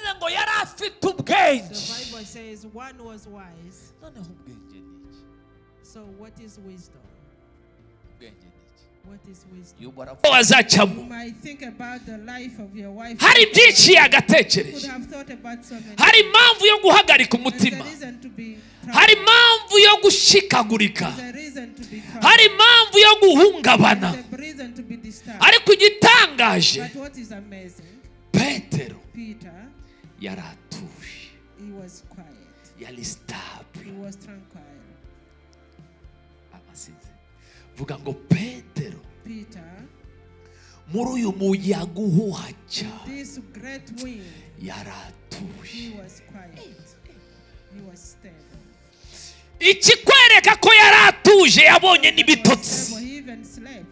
ntabwo yari afite ubwenge The Bible says one was wise. noneho ubwenge ni iki So what is wisdom? ubwenge ni iki What is wisdom? yubara ko azacamo You might think about the life of your wife. hari byinshi You could yagatekereje have thought about so many. hari impamvu yo guhagarika There's a umutima reason to be hari troubled. impamvu yo gushikagurika There's a reason to be troubled. hari impamvu yo guhungabana There's a reason to be disturbed. ariko igitangaje But what is amazing, petero Peter, yari atuje he was quiet. yari He sitabure was tranquil. amasize vuga ngo petero Peter, muri uyu muyaga uhuha cyane this great wind, yari he atuje was quiet. He was stable. ikikwereka ko yari atuje yabonye He was stable. n'ibitotsi He even slept.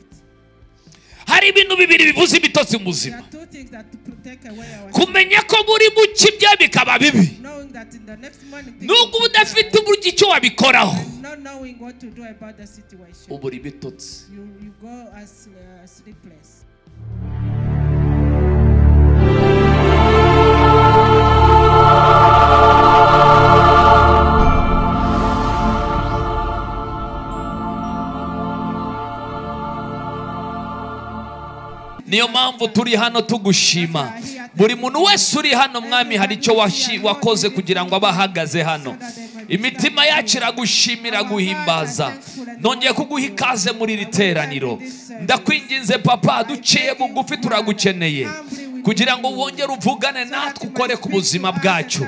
hari ibintu bibiri bivuza ibitotsi mu There buzima are two things that take away our kumenya ko muri buke ibya bikaba bibi knowing that in the next morning things nubwo uba will be udafite bad, uburyo icyo wabikoraho and not knowing what to do about the situation. ubura ibitotsi You, you go as uh, sleepless. niyo mpamvu turi hano tugushima buri muntu wese uri hano mwami hari icyo washi- wakoze kugira ngo abe ahagaze hano imitima yacu iragushimira guhimbaza nongeye kuguha ikaze muri iri teraniro ndakwinginze papa duciye bugufi turagukeneye kugira ngo wongere uvugane natwe ukore ku buzima bwacu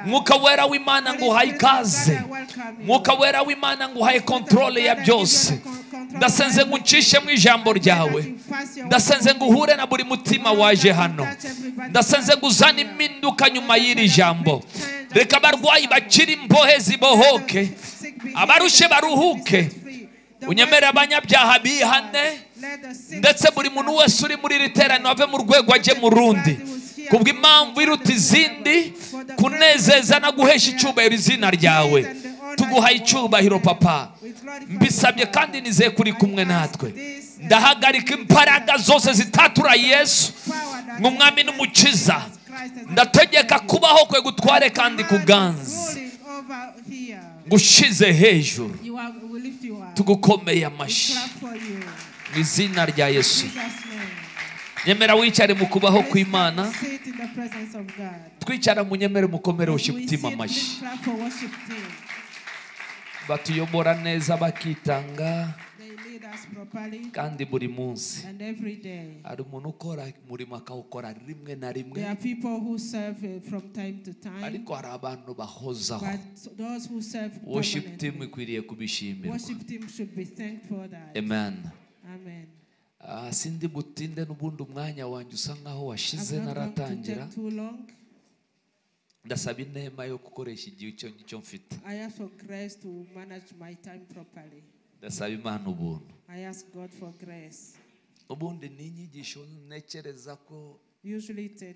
mwuka wera w'imana ngo uhaye ikaze mwuka wera w'imana ngo uhaye kontrole ya byose ndasenze ngo ucishe mu ijambo ryawe ndasenze ngo uhure na buri mutima waje hano ndasenze ngo uzane impinduka nyuma y'iri jambo reka abarwayi bakiri imbohe zibohoke abarushe baruhuke unyemere abanyabyaha bihane ndetse buri muntu wese uri muri iri teraniro ave mu rwego ajye mu rundi kubw'impamvu iruta izindi kunezeza no guhesha icyubahiro izina ryawe tuguhaye icyubahiro papa mbisabye kandi nize kuri kumwe natwe ndahagarika imbaraga zose zitatura yesu nk'umwami n'umukiza ndategeka kubaho kwe gutware kandi kuganza ngushize hejuru tugukomeye amashyi mu izina rya yesu nyemera wicare mu kubaho kw'imana twicara mu nyemere mukomere ushyitima amashyi batuyobora neza bakitanga kandi buri munsi And every day, hari umuntu ukora umurimo akawukora rimwe na rimwe there are people who serve uh, from time to time, ariko hari abantu bahozaho but those who serve worship team permanently, ikwiriye kubishimirwa worship team should be thankful for that. amen Amen. Ah, sindi butinde n'ubundi umwanya wanjye usa nkaho washize I'm not going to naratangira take too long. ndasaba inema yo gukoresha igihe icyo ngicyo mfite I ask for grace to manage my time properly. ndasaba imana ubuntu I ask God for grace. ubundi ni inyigisho ntekereza ko Usually it's a uh,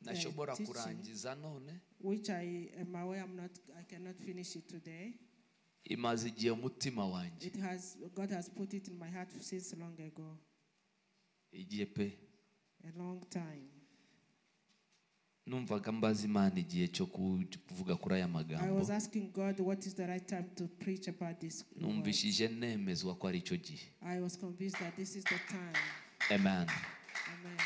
nashobora teaching, kurangiza none which I am aware I'm not, I cannot finish it today. imaze igihe umutima wanjye It has, God has put it in my heart since long ago, igihe pe a long time. numvaga mbaza imana igihe cyo ku- kuvuga kuri aya I magambo was asking God what is the right time to preach about this. word. numvishije nemezwa ko ari icyo gihe I was convinced that this is the time. amen Amen.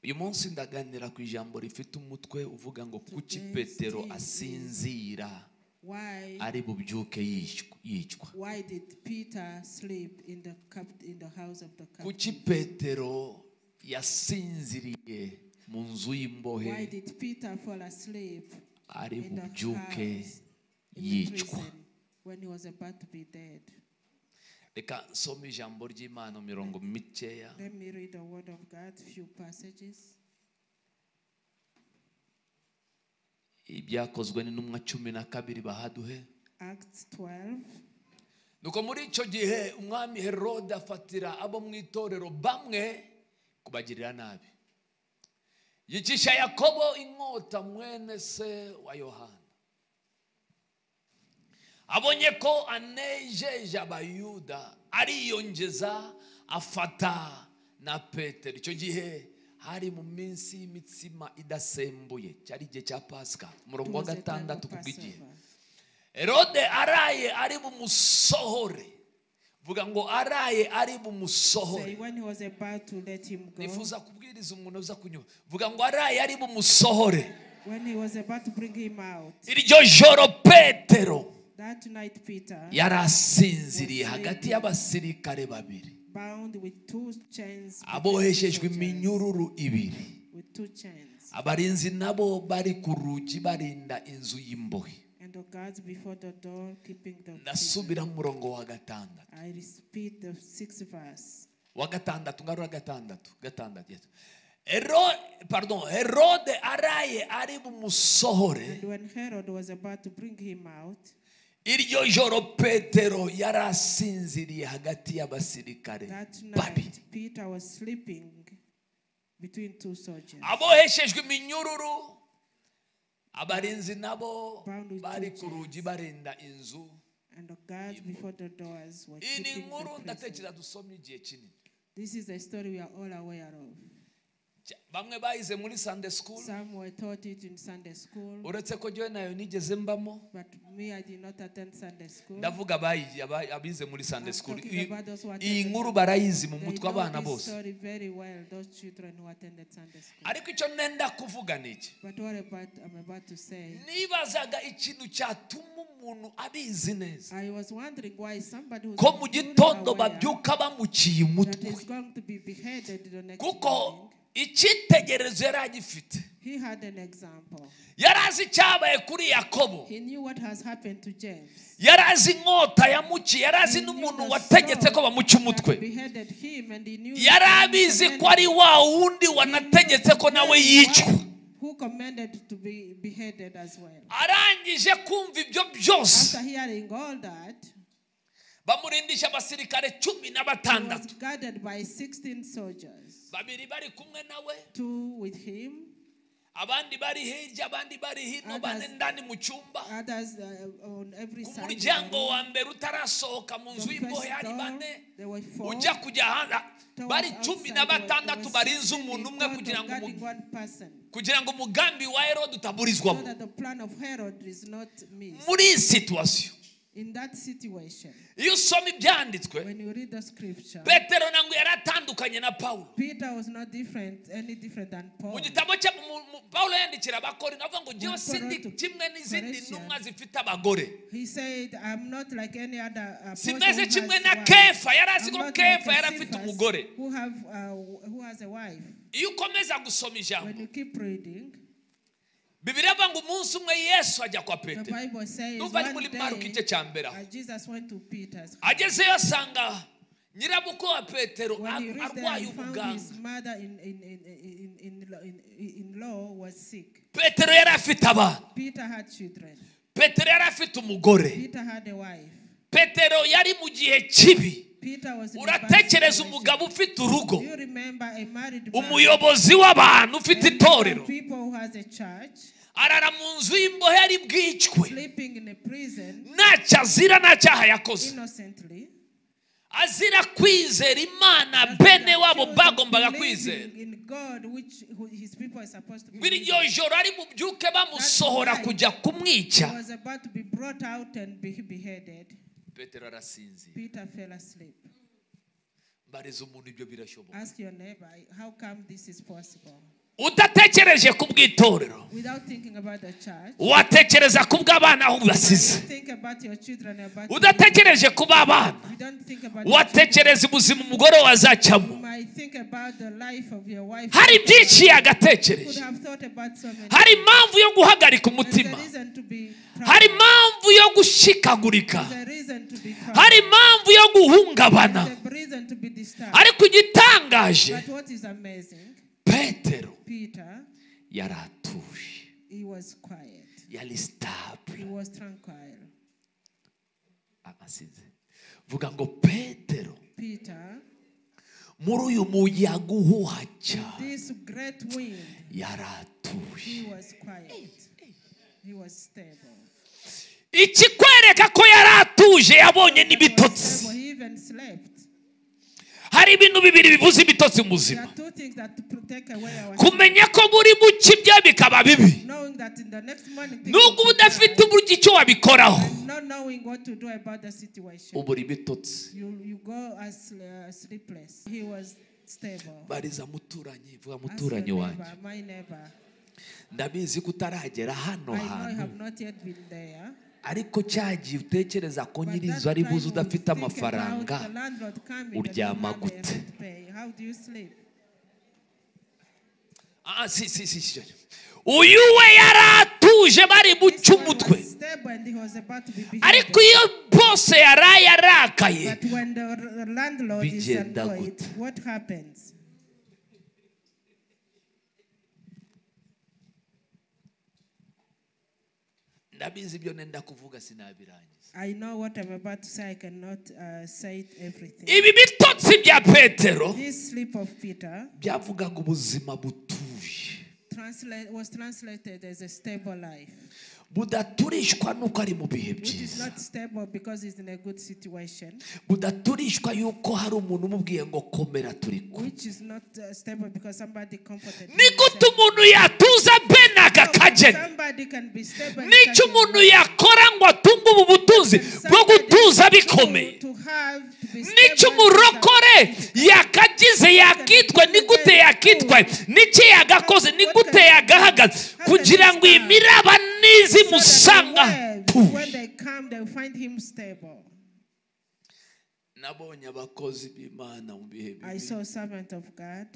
uyu munsi ndaganira ku ijambo rifite umutwe uvuga ngo kuki Today petero still asinzira Why? ari bubyuke yicwa- yicwa Why did Peter sleep in the cap, in the house of the captain? kuki petero yasinziriye mu nzu y'imbohe Why did Peter fall asleep ari in the bubyuke house in the yicwa prison when he was about to be dead? reka nsome ijambo ry'imana mirongo mikeya Let me read the word of God, few passages. ibyakozwe n'intumwa cumi na kabiri bahaduhe Acts 12. nuko muri icyo gihe umwami herode afatira abo mu itorero bamwe kubagirira nabi yicisha yakobo inkota mwene se wa yohana abonye ko anejeje abayuda ariyongeza afata na petero icyo gihe hari mu minsi y'imitsima idasembuye cyari igihe cya pasika umurongo wa was a time gatandatu of ku bw'igihe Passover. herode araye ari bumusohore vuga ngo araye ari bumusohore Say, when he was about to let him go, nifuza kubwiriza umuntu uza kunyura vuga ngo araye ari bumusohore when he was about to bring him out, iryo joro petero that night Peter, yari asinziriye hagati y'abasirikare babiri bound with two chains, between aboheshejwe two chains, iminyururu ibiri with two chains, abarinzi nabo bari ku rugi barinda inzu y'imbohe and the guards before the door keeping the. prison. ndasubira mu murongo wa gatandatu I repeat the sixth verse. wa gatandatu ngarura gatandatu gatandatu yes. Hero- pardon herode araye ari bumusohore And when Herod was about to bring him out, iryo joro petero yari asinziriye hagati y'abasirikare that night babiri Peter was sleeping between two soldiers. aboheshejwe iminyururu abarinzi nabo Bound with bari ku two rugi barinda inzu And the guards before the doors were iyi ni keeping the nkuru prison. ndatekereza dusomye igihe kinini This is a story we are all aware of. Cya- bamwe bayize muri sunday school Some were taught it in Sunday school, uretse ko jyewe nayo nigeze mbamo but me, I did not attend Sunday school. ndavuga abayi- aba- abize muri sunday I'm school talking Iyi- about those who attended iyi nkuru Sunday- barayizi mu They mutwe know w'abana this bose story very well, those children who attended Sunday school. ariko icyo nenda kuvuga ni iki But what about I'm about to say? nibazaga ikintu cyatuma umuntu abizi neza I was wondering why somebody who's ko mu fully gitondo aware babyuka bamuciye that umutwe is going to be beheaded the next kuko morning. icyitegererezo yari agifite He had an example. yari azi icyabaye kuri yakobo He knew what has happened to James. yari azi inkota yamuciye yari azi He knew n'umuntu the wategetse sword ko bamuca umutwe that beheaded him and he knew yari that he abizi ko commanded- ari wa wundi wanategetse ko nawe yicwa who commanded to be beheaded as well. arangije kumva ibyo byose After hearing all that, bamurindisha abasirikare cumi na he was batandatu guarded by 16 soldiers. babiri bari kumwe nawe Two with him, abandi bari hirya abandi bari hino Others- bane ndani mu cyumba others uh, on every ku side. muryango wa mbere utarasohoka mu The nzu y'imbohe first hari door, bane there were four. ujya kujya hanze bari Towards cumi outside na there were- batandatu there were barinze 16 umuntu in umwe total kugira ngo guarding umu- one person. kugira ngo umugambi wa herode So utaburizwamo that the plan of Herod is not missed. muri iyi situwasiyo In that situation, iyo usoma ibyanditswe when you read the scripture, petero ntabwo yari atandukanye na pawulo Peter was not different, any different than Paul. mu gitabo cye mu- mu- pawulo yandikira abakorinto avuga ngo njyewe Mu Korinto. sindi kimwe n'izindi Corinthians. ntumwa zifite abagore He said, I'm not like any other apostle who simeze has kimwe na wife. kefa yari azi I'm ko not kefa like yari afite Cephas umugore who have, uh, who has a wife. iyo ukomeza gusoma When ijambo you keep reading, bibiri avuga ngo umunsi umwe yesu ajya kwa the petero Bible says numva ari muri one maruka igice day, cya mbere aho uh, Jesus went to Peter's house. agezeyo asanga nyirabukwe wa petero When he ar- reached there, arwaye he found his ubuganga mother in, in, in, in, in, in, in, in law was sick. petero yari afite abana Peter had children. petero yari afite umugore Peter had a wife. petero yari mu gihe kibi Peter was in a bad uratekereza situation. umugabo ufite urugo Do you remember a married man? umuyobozi w'abantu a ufite group of itorero People who has a church arara mu nzu y'imbohe ari bwicwe sleeping in a prison ntacyo azira nta cyaha yakoze innocently. azira kwizera imana as they bene are wabo accused of bagombaga believing kwizera In God, which who his people are supposed to ngo believe. iryo joro ari bubyuke bamusohora That's right. kujya He kumwica was about to be brought out and be beheaded. petero arasinzira Peter fell asleep. mbariza umuntu ibyo birashoboka Ask your neighbor, how come this is possible? udatekereje ku bw'itorero Without thinking about the church, watekereza ku bw'abana aho basize think about your children, about udatekereje ku b'abana you don't think about your watekereza ubuzima umugore wazacamo You might think about the life of your wife. hari byinshi You could yagatekereje have thought about so many. hari impamvu yo guhagarika There's a umutima reason to be proud. hari impamvu yo gushikagurika There's a reason to be proud. hari impamvu yo guhungabana There's a reason to be disturbed. ariko igitangaje But what is amazing, petero Peter, yari atuje he was quiet. yari He sitabure was tranquil. asize vuga ngo petero Peter, muri uyu muyaga uhuha cyane this great wind, yari atuje he was quiet. He was stable. ikikwereka ko yari atuje yabonye He was n'ibitotsi stable. He even slept. hari ibintu bibiri bivuza ibitotsi mu There buzima are two things that pr- take away our strength. kumenya ko muri mu kibya bikaba bibi Knowing that in the next morning, things nubwo uba will be udafite better. uburyo icyo wabikoraho not knowing what to do about the situation. ubu uri bitotsi You, you go as uh, sleepless. He was stable. bariza muturanyi vuga Ask your muturanyi wanjye neighbor, my neighbor. ndabizi ko utaragera hano I know I hantu have not yet been there. ariko cyagiye utekereza ko but that nyirizo ari time buze you udafite think about amafaranga the landlord coming, the uryama landlord gute? cannot pay. How do you sleep? Ah, si, si, si, si. uyu we yari atuje bari This buca one umutwe was stable and he was about to be beheaded. ariko iyo bose yaraye arakaye But when the r- landlord is Bigenda annoyed, gute? what happens? ndabizi ibyo nenda kuvuga sinabirangiza I know what I'm about to say. I cannot uh, say it everything. ibi bitotsi bya petero This sleep of Peter byavugaga ubuzima butuye translate, was translated as a stable life, budaturishwa nuko ari mu bihe which is byiza not stable because it's in a good situation, budaturishwa yuko hari umuntu umubwiye ngo komera turi kumwe which is not uh, stable because somebody comforted him ni and gute said, umuntu yatuza benaga "No, kageni somebody can be stable and n'icyo such a umuntu yakora ngo atunge ubu butunzi bwo gutuza bikomeye n'icyo umurokore yakagize yakitwa ni gute yakitwaye n'icyo yagakoze ni gute yagahagaze kugira ngo iyi miraba nizimusanga When they come, they'll find him stable. nabonye abakozi b'imana mu bihe I bibi saw a servant of God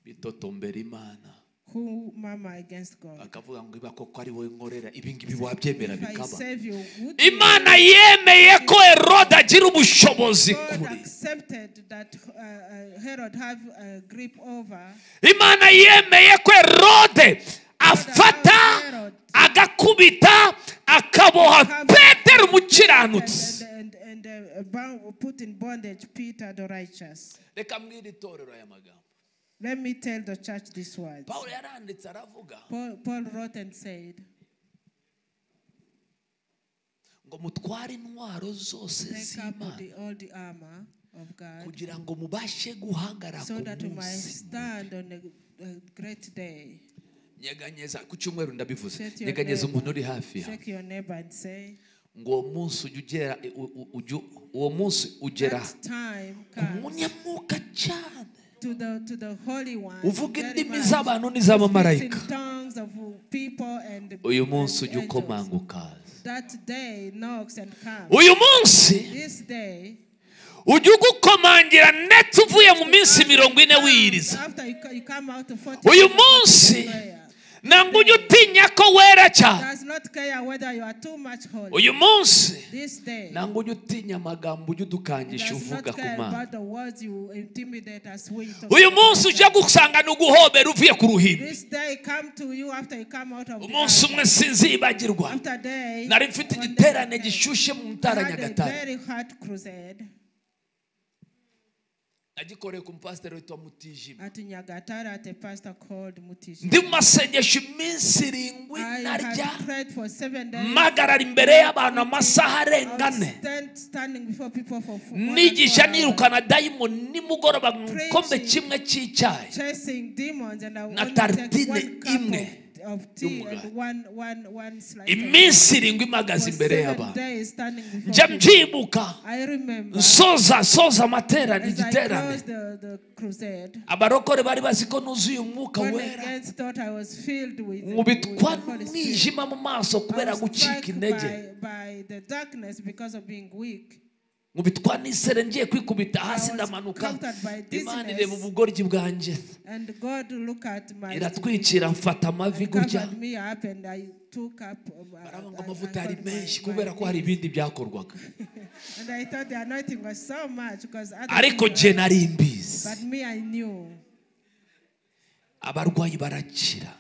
bitotombera imana who murmur against God. bakavuga ngo iba koko ari wowe nkorera ibingibi wabyemera If I bikaba save you, would you? imana yemeye ko herode agira ubushobozi God kuri accepted that uh, uh, Herod have a grip over imana yemeye ko herode afata agakubita akaboha petero and, umukiranutsi and, and, and uh, bound, put in bondage Peter the righteous. reka mwiri itorero aya magambo Let me tell the church this word. pawulo yaranditse aravuga Paul, Paul wrote and said, ngo mutware intwaro zose Take up z'imana the, all the armor of God kugira ngo mubashe guhangara ku so that we might munsi stand on a, a great day. nyeganyeza ku cyumweru ndabivuze Shake your nyeganyeza neighbor. umuntu uri hafi yawe Shake your neighbor and say, ngo uwo munsi ujye ugera u- u- ujye- uwo munsi ugera That time ku comes munyamuka cyane to the, to the Holy One. uvuga very indimi much. z'abantu Speaks n'iz'abamarayika in tongues of people and uyu munsi ujye and angels. ukomanguka That day knocks and comes. uyu munsi This day, ujye ugukomangira ndetse uvuye mu minsi after mirongo you ine come- wiyiriza after you, co- you come out of 40 Uyu days of munsi- prayer, ntabwo ujye utinya ko wera cyane does not care whether you are too much holy. uyu munsi This day, ntabwo ujye utinya amagambo ujye udukangisha does uvuga not ku care mana about the words you intimidate us with. uyu munsi ujya gusanga ni uguhobera uvuye ku ruhimbi This day come to you after you come out of the umunsi ark. umwe sinzibagirwa After day, nari mfite on the igiterane day, gishyushye mu I ntara had a nyagatare very hard crusade nagikoreye ku mupasiteri witwa mutijima at Nyagatara at a pastor called Mutishi. ndi mu masengesho iminsi irindwi I narya had prayed for seven days. mpagarara imbere y'abantu amasaha I arenga was ane stand, standing before people for four one and nigisha four hours, nirukana dayimoni nimugoroba mu gikombe kimwe cy'icyayi chasing demons and I Na only take tartine one cup imwe of, of tea y'umugati. and one, one, one slice of iminsi irindwi For mpagaze imbere seven y'abantu days standing njya before people. mbyibuka I remember nsoza soza amaterane as I igiterane closed the, the crusade, abarokore bari bazi ko nuzuye umwuka God wera again thought I was filled with, with nkubitwa the Holy Spirit. n'umwijima mu maso I kubera was gucika struck intege by, by the darkness because of being weak. nkubitwa n'isere ngiye kwikubita hasi was ndamanuka conquered by imana dizziness. ireba ubugoryi bwanjye And God looked at my iratwikira mfata amavi gutya covered me up and I took up uh, barabona ngo I- I amavuta ari covered my- menshi my kubera ko hari knees. ibindi byakorwaga And I thought the anointing was so much because other ariko people- jye nari mbizi but me I knew abarwayi barakira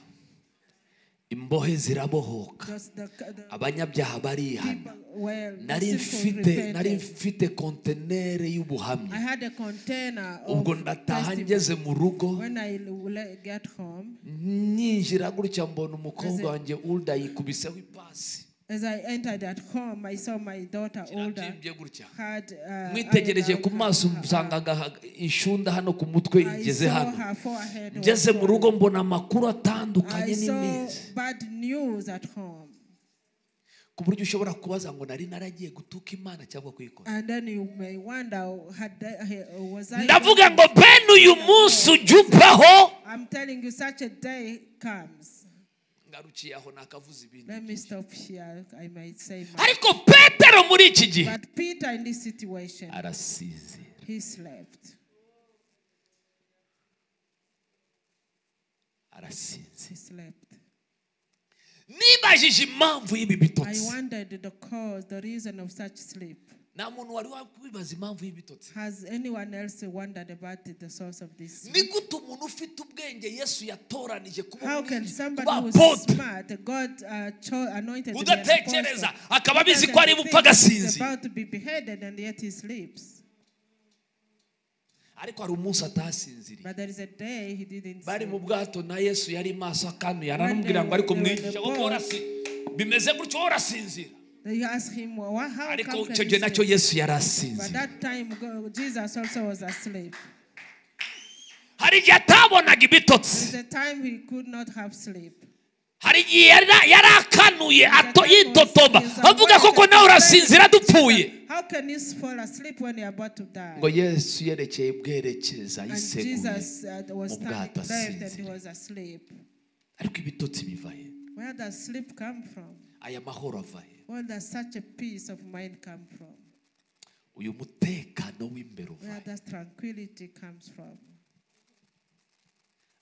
imbohe zirabohoka just the, the abanyabyaha barihana people well the nari sinful mfite nari repented. mfite kontenere y'ubuhamya I had a container of ubwo ndataha testimony. ngeze mu rugo when I l- le- get home nyinjira gutya mbona umukobwa wanjye urda yikubiseho ipasi As I entered at home, I saw my daughter older kirabyimbye gutya had uh, mwitegereje iron ku maso on her- msangaga inshunda hano ku mutwe I igeze saw hano her forehead was ngeze mu swollen. rugo mbona amakuru I atandukanye saw n'imeza bad news at home. ku buryo ushobora kubaza ngo nari naragiye gutuka imana cyangwa kuyikora And then you may wonder, had I, uh, was I? ndavuga ngo bene uyu munsi ujya uvaho I'm telling you, such a day comes. ngarukiye aho nakavuze ibindi Let me stop here. I might say, much. ariko petero muri iki gihe but Peter in this situation, arasize he slept. arasinze He slept. nibajije impamvu y'ibi I bitotsi wondered the cause, the reason of such sleep. nta muntu wari wakwibaza impamvu y'ibitotsi Has anyone else wondered about the source of this? ni gute umuntu ufite ubwenge yesu yatoranije kuba How can umwigishwa, somebody kuba who's apotre, smart, God uh, cho- anointed him as udatekereza apostle, akaba abizi ko ari bupfa doesn't think he's agasinzi about to be beheaded and yet he sleeps. ariko hari umunsi atasinziriye But there is a day he didn't bari mu sleep. bwato na yesu yari maso akanuye aranamubwira ngo ariko mwigisha wowe urasi bimeze gutyo wowe urasinzira They asked him, well, wha- how ariko come icyo can gihe you nacyo sleep? yesu yari But asinzira that time, go- Jesus also was asleep. hari igihe atabonaga ibitotsi There's a time he could not have sleep. hari igihe yari- yari akanuye ato- yitotoba He's awake avuga koko and nawe very urasinzira sleepy. dupfuye How can you fall asleep when you're about to die? ngo yesu yerekeye bwerekeza And yiseguye Jesus uh, was mu bwato standing left and he asinziriye. was asleep. ariko ibitotsi biva he Where does sleep come from? aya mahoro ava he Where does such a peace of mind come from? uyu mutekano w'imbere uva Where he does tranquility comes from?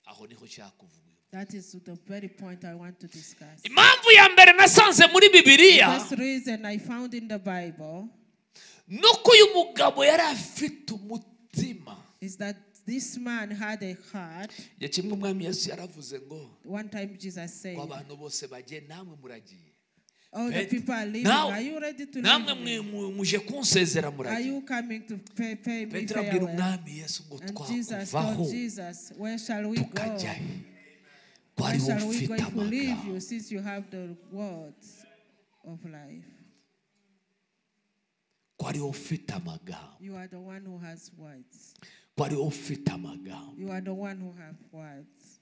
aho niho ushaka kuvuga That is the very point I want to discuss. impamvu ya mbere nasanze muri The bibiliya first reason I found in the Bible ni uko uyu mugabo yari afite umutima is that this man had a heart. ya kimwe umwami yesu yaravuze ngo One time Jesus said, ngo abantu bose bagiye namwe muragiye All the Pet- people are leaving. Now, Are you ready to namwe leave? mwe- me? mwe- muje kunsezera Are muragiye you coming to pay, pay me petero abwira farewell? umwami yesu ngo And Jesus twakuvaho told Jesus, Where shall we go? tukajya he ko Where ariho shall we go mfite if we leave amagambo you since you have the words of life? ko ariho ufite amagambo You are the one who has words. ko ariho ufite amagambo You are the one who have words.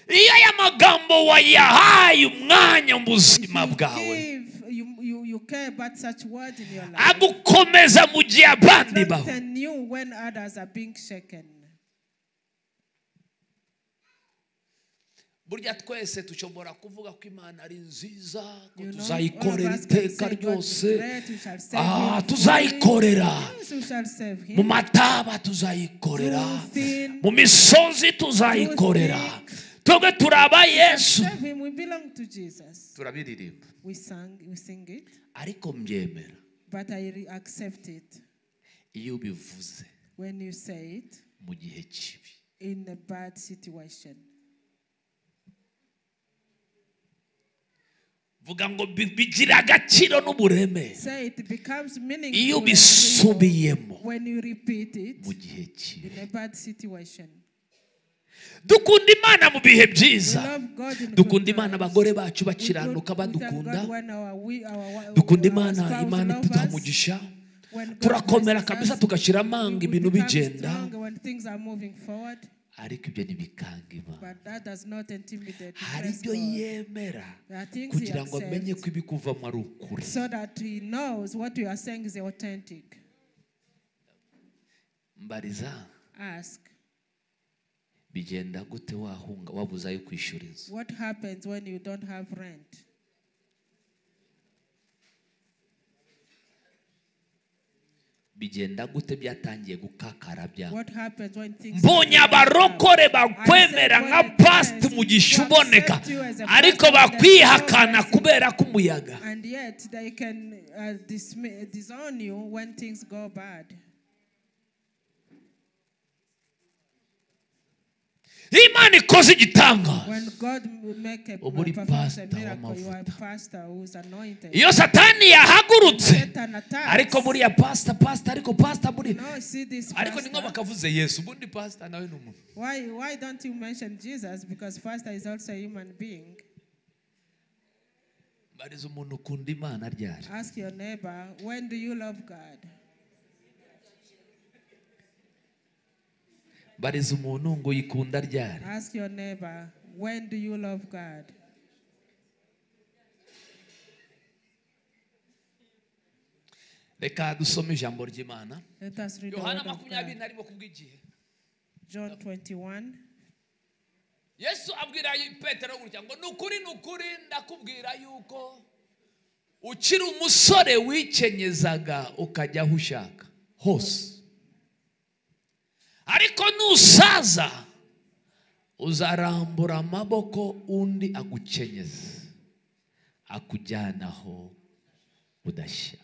iyo aya magambo wayahaye umwanya mu If buzima you, bwawe give, you, you, you care about such words in your life. agukomeza mu gihe abandi baho Strengthen you when others are being shaken. burya twese dushobora kuvuga ko imana ari nziza ko You know, all of tuzayikorera us can iteka say God is ryose great, we shall serve Ah, him. tuzayikorera Yes, we shall serve mu him. mataba tuzayikorera Thin, mu misozi tuzayikorera twebwe turaba yesu serve him. We belong to Jesus. turabiririmba We sang, we sing it, ariko mbyemera but I re- accept it iyo ubivuze when you say it mu gihe kibi in a bad situation. vuga ngo bi- bigira agaciro n'uburemere Say it becomes iyo meaningful. and real ubisubiyemo When you repeat mu it gihe kibi in a bad situation. dukunda imana mu bihe We byiza love God in dukunda good imana times. abagore bacu We do- bakiranuka we thank badukunda God when our we- our- dukunda our imana spouse imana love iduha us. umugisha When God turakomera blesses kabisa us, tugashyira we- amanga we ibintu become bigenda strong when things are moving forward, ariko ibyo ntibikanga imana but that does not intimidate the hari blessed ibyo God. yemera There are things he kugira ngo amenye ko accepts ibikuvamo ari ukuri so that he knows what you are saying is authentic. mbariza Ask, bigenda gute wahunga wabuze ayo kwishyura inzu what happens when you don't have rent? bigenda gute byatangiye gukakara byawe What happens when things mbonye abarokore bakwemera nka past mugisha uboneka ariko bakwihakana kubera ko umuyaga and yet they can uh, dismi- disown you when things go bad. imana ikoze igitangaza When God m- make a, Uba uri performs a pastor miracle, you are a w'amavuta. pastor who's anointed. iyo satani yahagurutse Satan attacks. ariko buriya pasita pasita ariko pasita buri No, see this ariko ni nko pastor. bakavuze yesu ubundi pasita nawe ni umuntu Why, why don't you mention Jesus? Because pastor is also a human being. bariza umuntu ukunda imana ryari Ask your neighbor, when do you love God? bariza umuntu ngo uyikunda ryari Ask your neighbor, when do you love God? reka dusome ijambo ry'imana Let us read the word yohana of makumyabiri God. na rimwe kubw'igihe John 21. yesu abwira petero gutya ngo ni ukuri ni ukuri ndakubwira yuko ukiri umusore wikenyezaga ukajya aho ushaka hose ariko nusaza uzarambura amaboko undi agukenyeza akujyana aho udashaka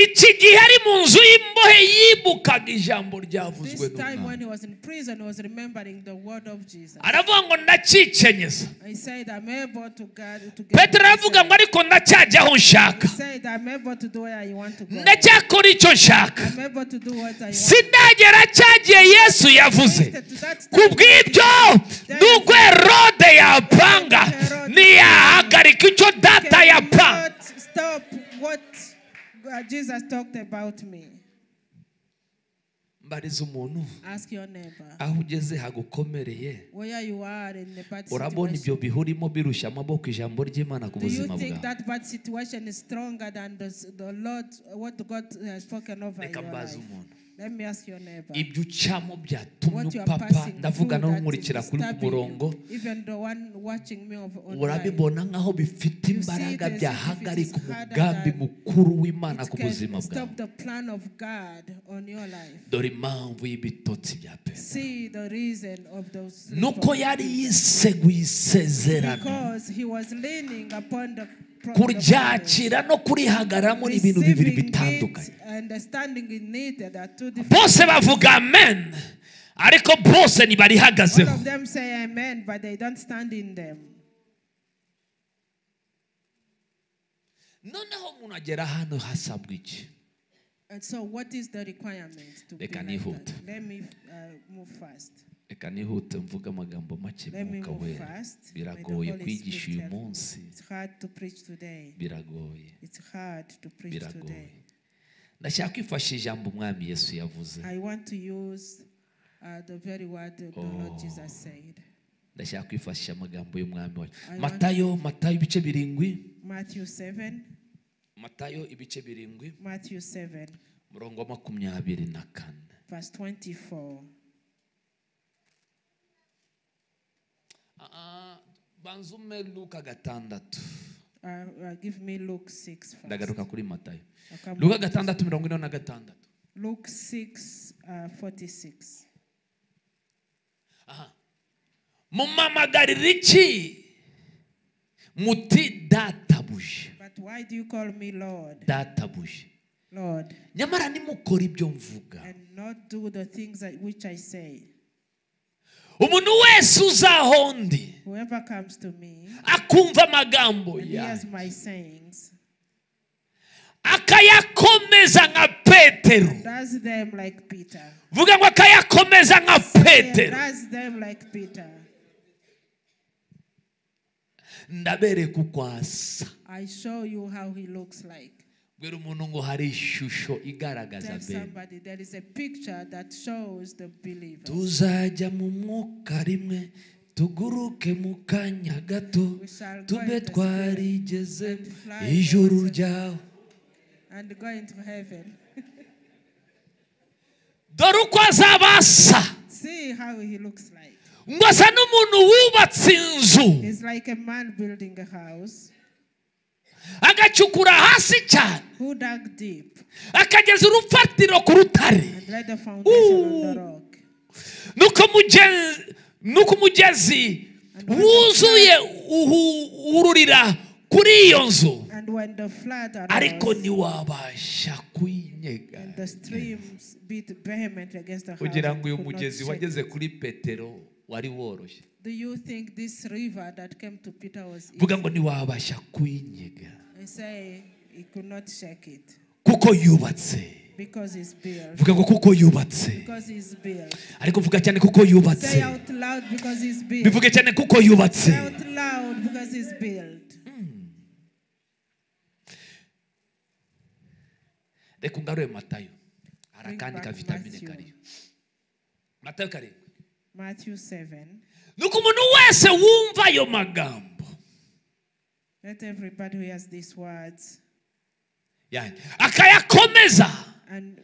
iki gihe ari mu nzu y'imbohe yibukaga ijambo ryavuzwe This time n'umwami when he was in prison, he was remembering the word of Jesus. aravuga ngo ndacyicenyeza He said, I'm able to God to get petero aravuga ngo myself." ariko ndacyajya aho nshaka He said, I'm able to do where I want to go. ndacyakora icyo nshaka I'm able to do what I want. sindagera cyagiye yesu yavuze Wasted to that ku time. bw'ibyo n'ubwo herode yapanga ntiyahagarika icyo Can data you yapanga not Stop what uh, Jesus talked about me. mbariza umuntu Ask your neighbor. aho ugeze hagukomereye Where you are in the bad urabona situation. ibyo bihurimo birushya amaboko ijambo ry'imana ku Do you buzima think bwawe that bad situation is stronger than the, s- the Lord, what God has spoken over in reka your mbaze life? umuntu Let me ask your neighbor. ibyo ucamo byatumye What you are upapa passing ndavuga through that n'umurikira is kuri ku disturbing you, murongo even the one watching me of- online. urabibona nk'aho bifite You see imbaraga it as if byahagarika it is harder umugambi than- mukuru w'imana It ku can buzima bwawe Stop the plan of God on your life. dore impamvu y'ibitotsi bya petero See the reason of those. nuko yari yiseguye isezerano Because he was leaning upon the pro- the promise. kuryakira no kurihagararamo ni ibintu bibiri Receiving bitandukanye it and standing in it, there are two different. bose bavuga amen ariko bose All ntibarihagazeho of them say amen, but they don't stand in them. noneho umuntu agera hano hasabwa iki And so, what is the requirement to They be can like hoot. that? Let me uh, move fast. reka nihute mvuge amagambo make Let me mwuka move wera fast. May the biragoye Holy kwigisha Spirit uyu help. munsi It's hard to preach today. biragoye It's hard to preach biragoye today. ndashaka kwifashisha ijambo umwami yesu yavuze I want to use uh, the very word that the Lord Jesus said. ndashaka kwifashisha amagambo y'umwami wacu I matayo matayo ibice birindwi Matthew 7. matayo ibice birindwi Matthew 7, umurongo wa makumyabiri na kane verse 24. Ah, banza ume luka gatandatu Uh, uh, give me Luke 6 first. ndagaruka kuri matayo I'll come luka back. gatandatu mirongo ine na gatandatu Luke 6, uh, 46. mumamagarira iki muti databuja But why do you call me Lord, databuja Lord, nyamara nimukora ibyo mvuga and not do the things that, which I say? umuntu wese uzaho ndi Whoever comes to me akumva amagambo and yanjye hears my sayings, akayakomeza nka petero does them like Peter. vuga ngo akayakomeza nka Yeah, petero does them like Peter. ndabereka uko asa I show you how he looks like. bwira umuntu ngo hari ishusho igaragaza Tell bene somebody there is a picture that shows the believer. tuzajya mu mwuka rimwe tuguruke mu kanya gato We shall go in tube the twarigeze and fly ijuru away. ryawe and go into heaven. dore uko azaba asa See how he looks like. ngo asa n'umuntu wubatse inzu He's like a man building a house agacukura hasi cyane who dug deep akageza urufatiro ku rutare and laid the foundation on Ooh. the rock. nuko mugenzi nuko umugezi wuzuye uhururira kuri iyo nzu And when the flood ariko arose, ntiwabasha kuyinyega and the streams beat vehemently against the house, kugira ngo it uyu could not mugezi shake wageze it. kuri petero wari woroshye Do you think this river that came to Peter was vuga easy? ngo ntiwabasha kuyinyega I say he could not shake it kuko yubatse because he's built. vuga ngo kuko yubatse Because he's built. ariko vuga cyane kuko Say yubatse out loud because he's built. bivuge cyane kuko yubatse Say out loud because he's built. reka ungarure matayo hari Bring akandi ka back vitamine Matthew. kariho matayo karindwi Matthew 7. nuko umuntu wese wumva ayo magambo Let everybody who hears these words yanjye akayakomeza and,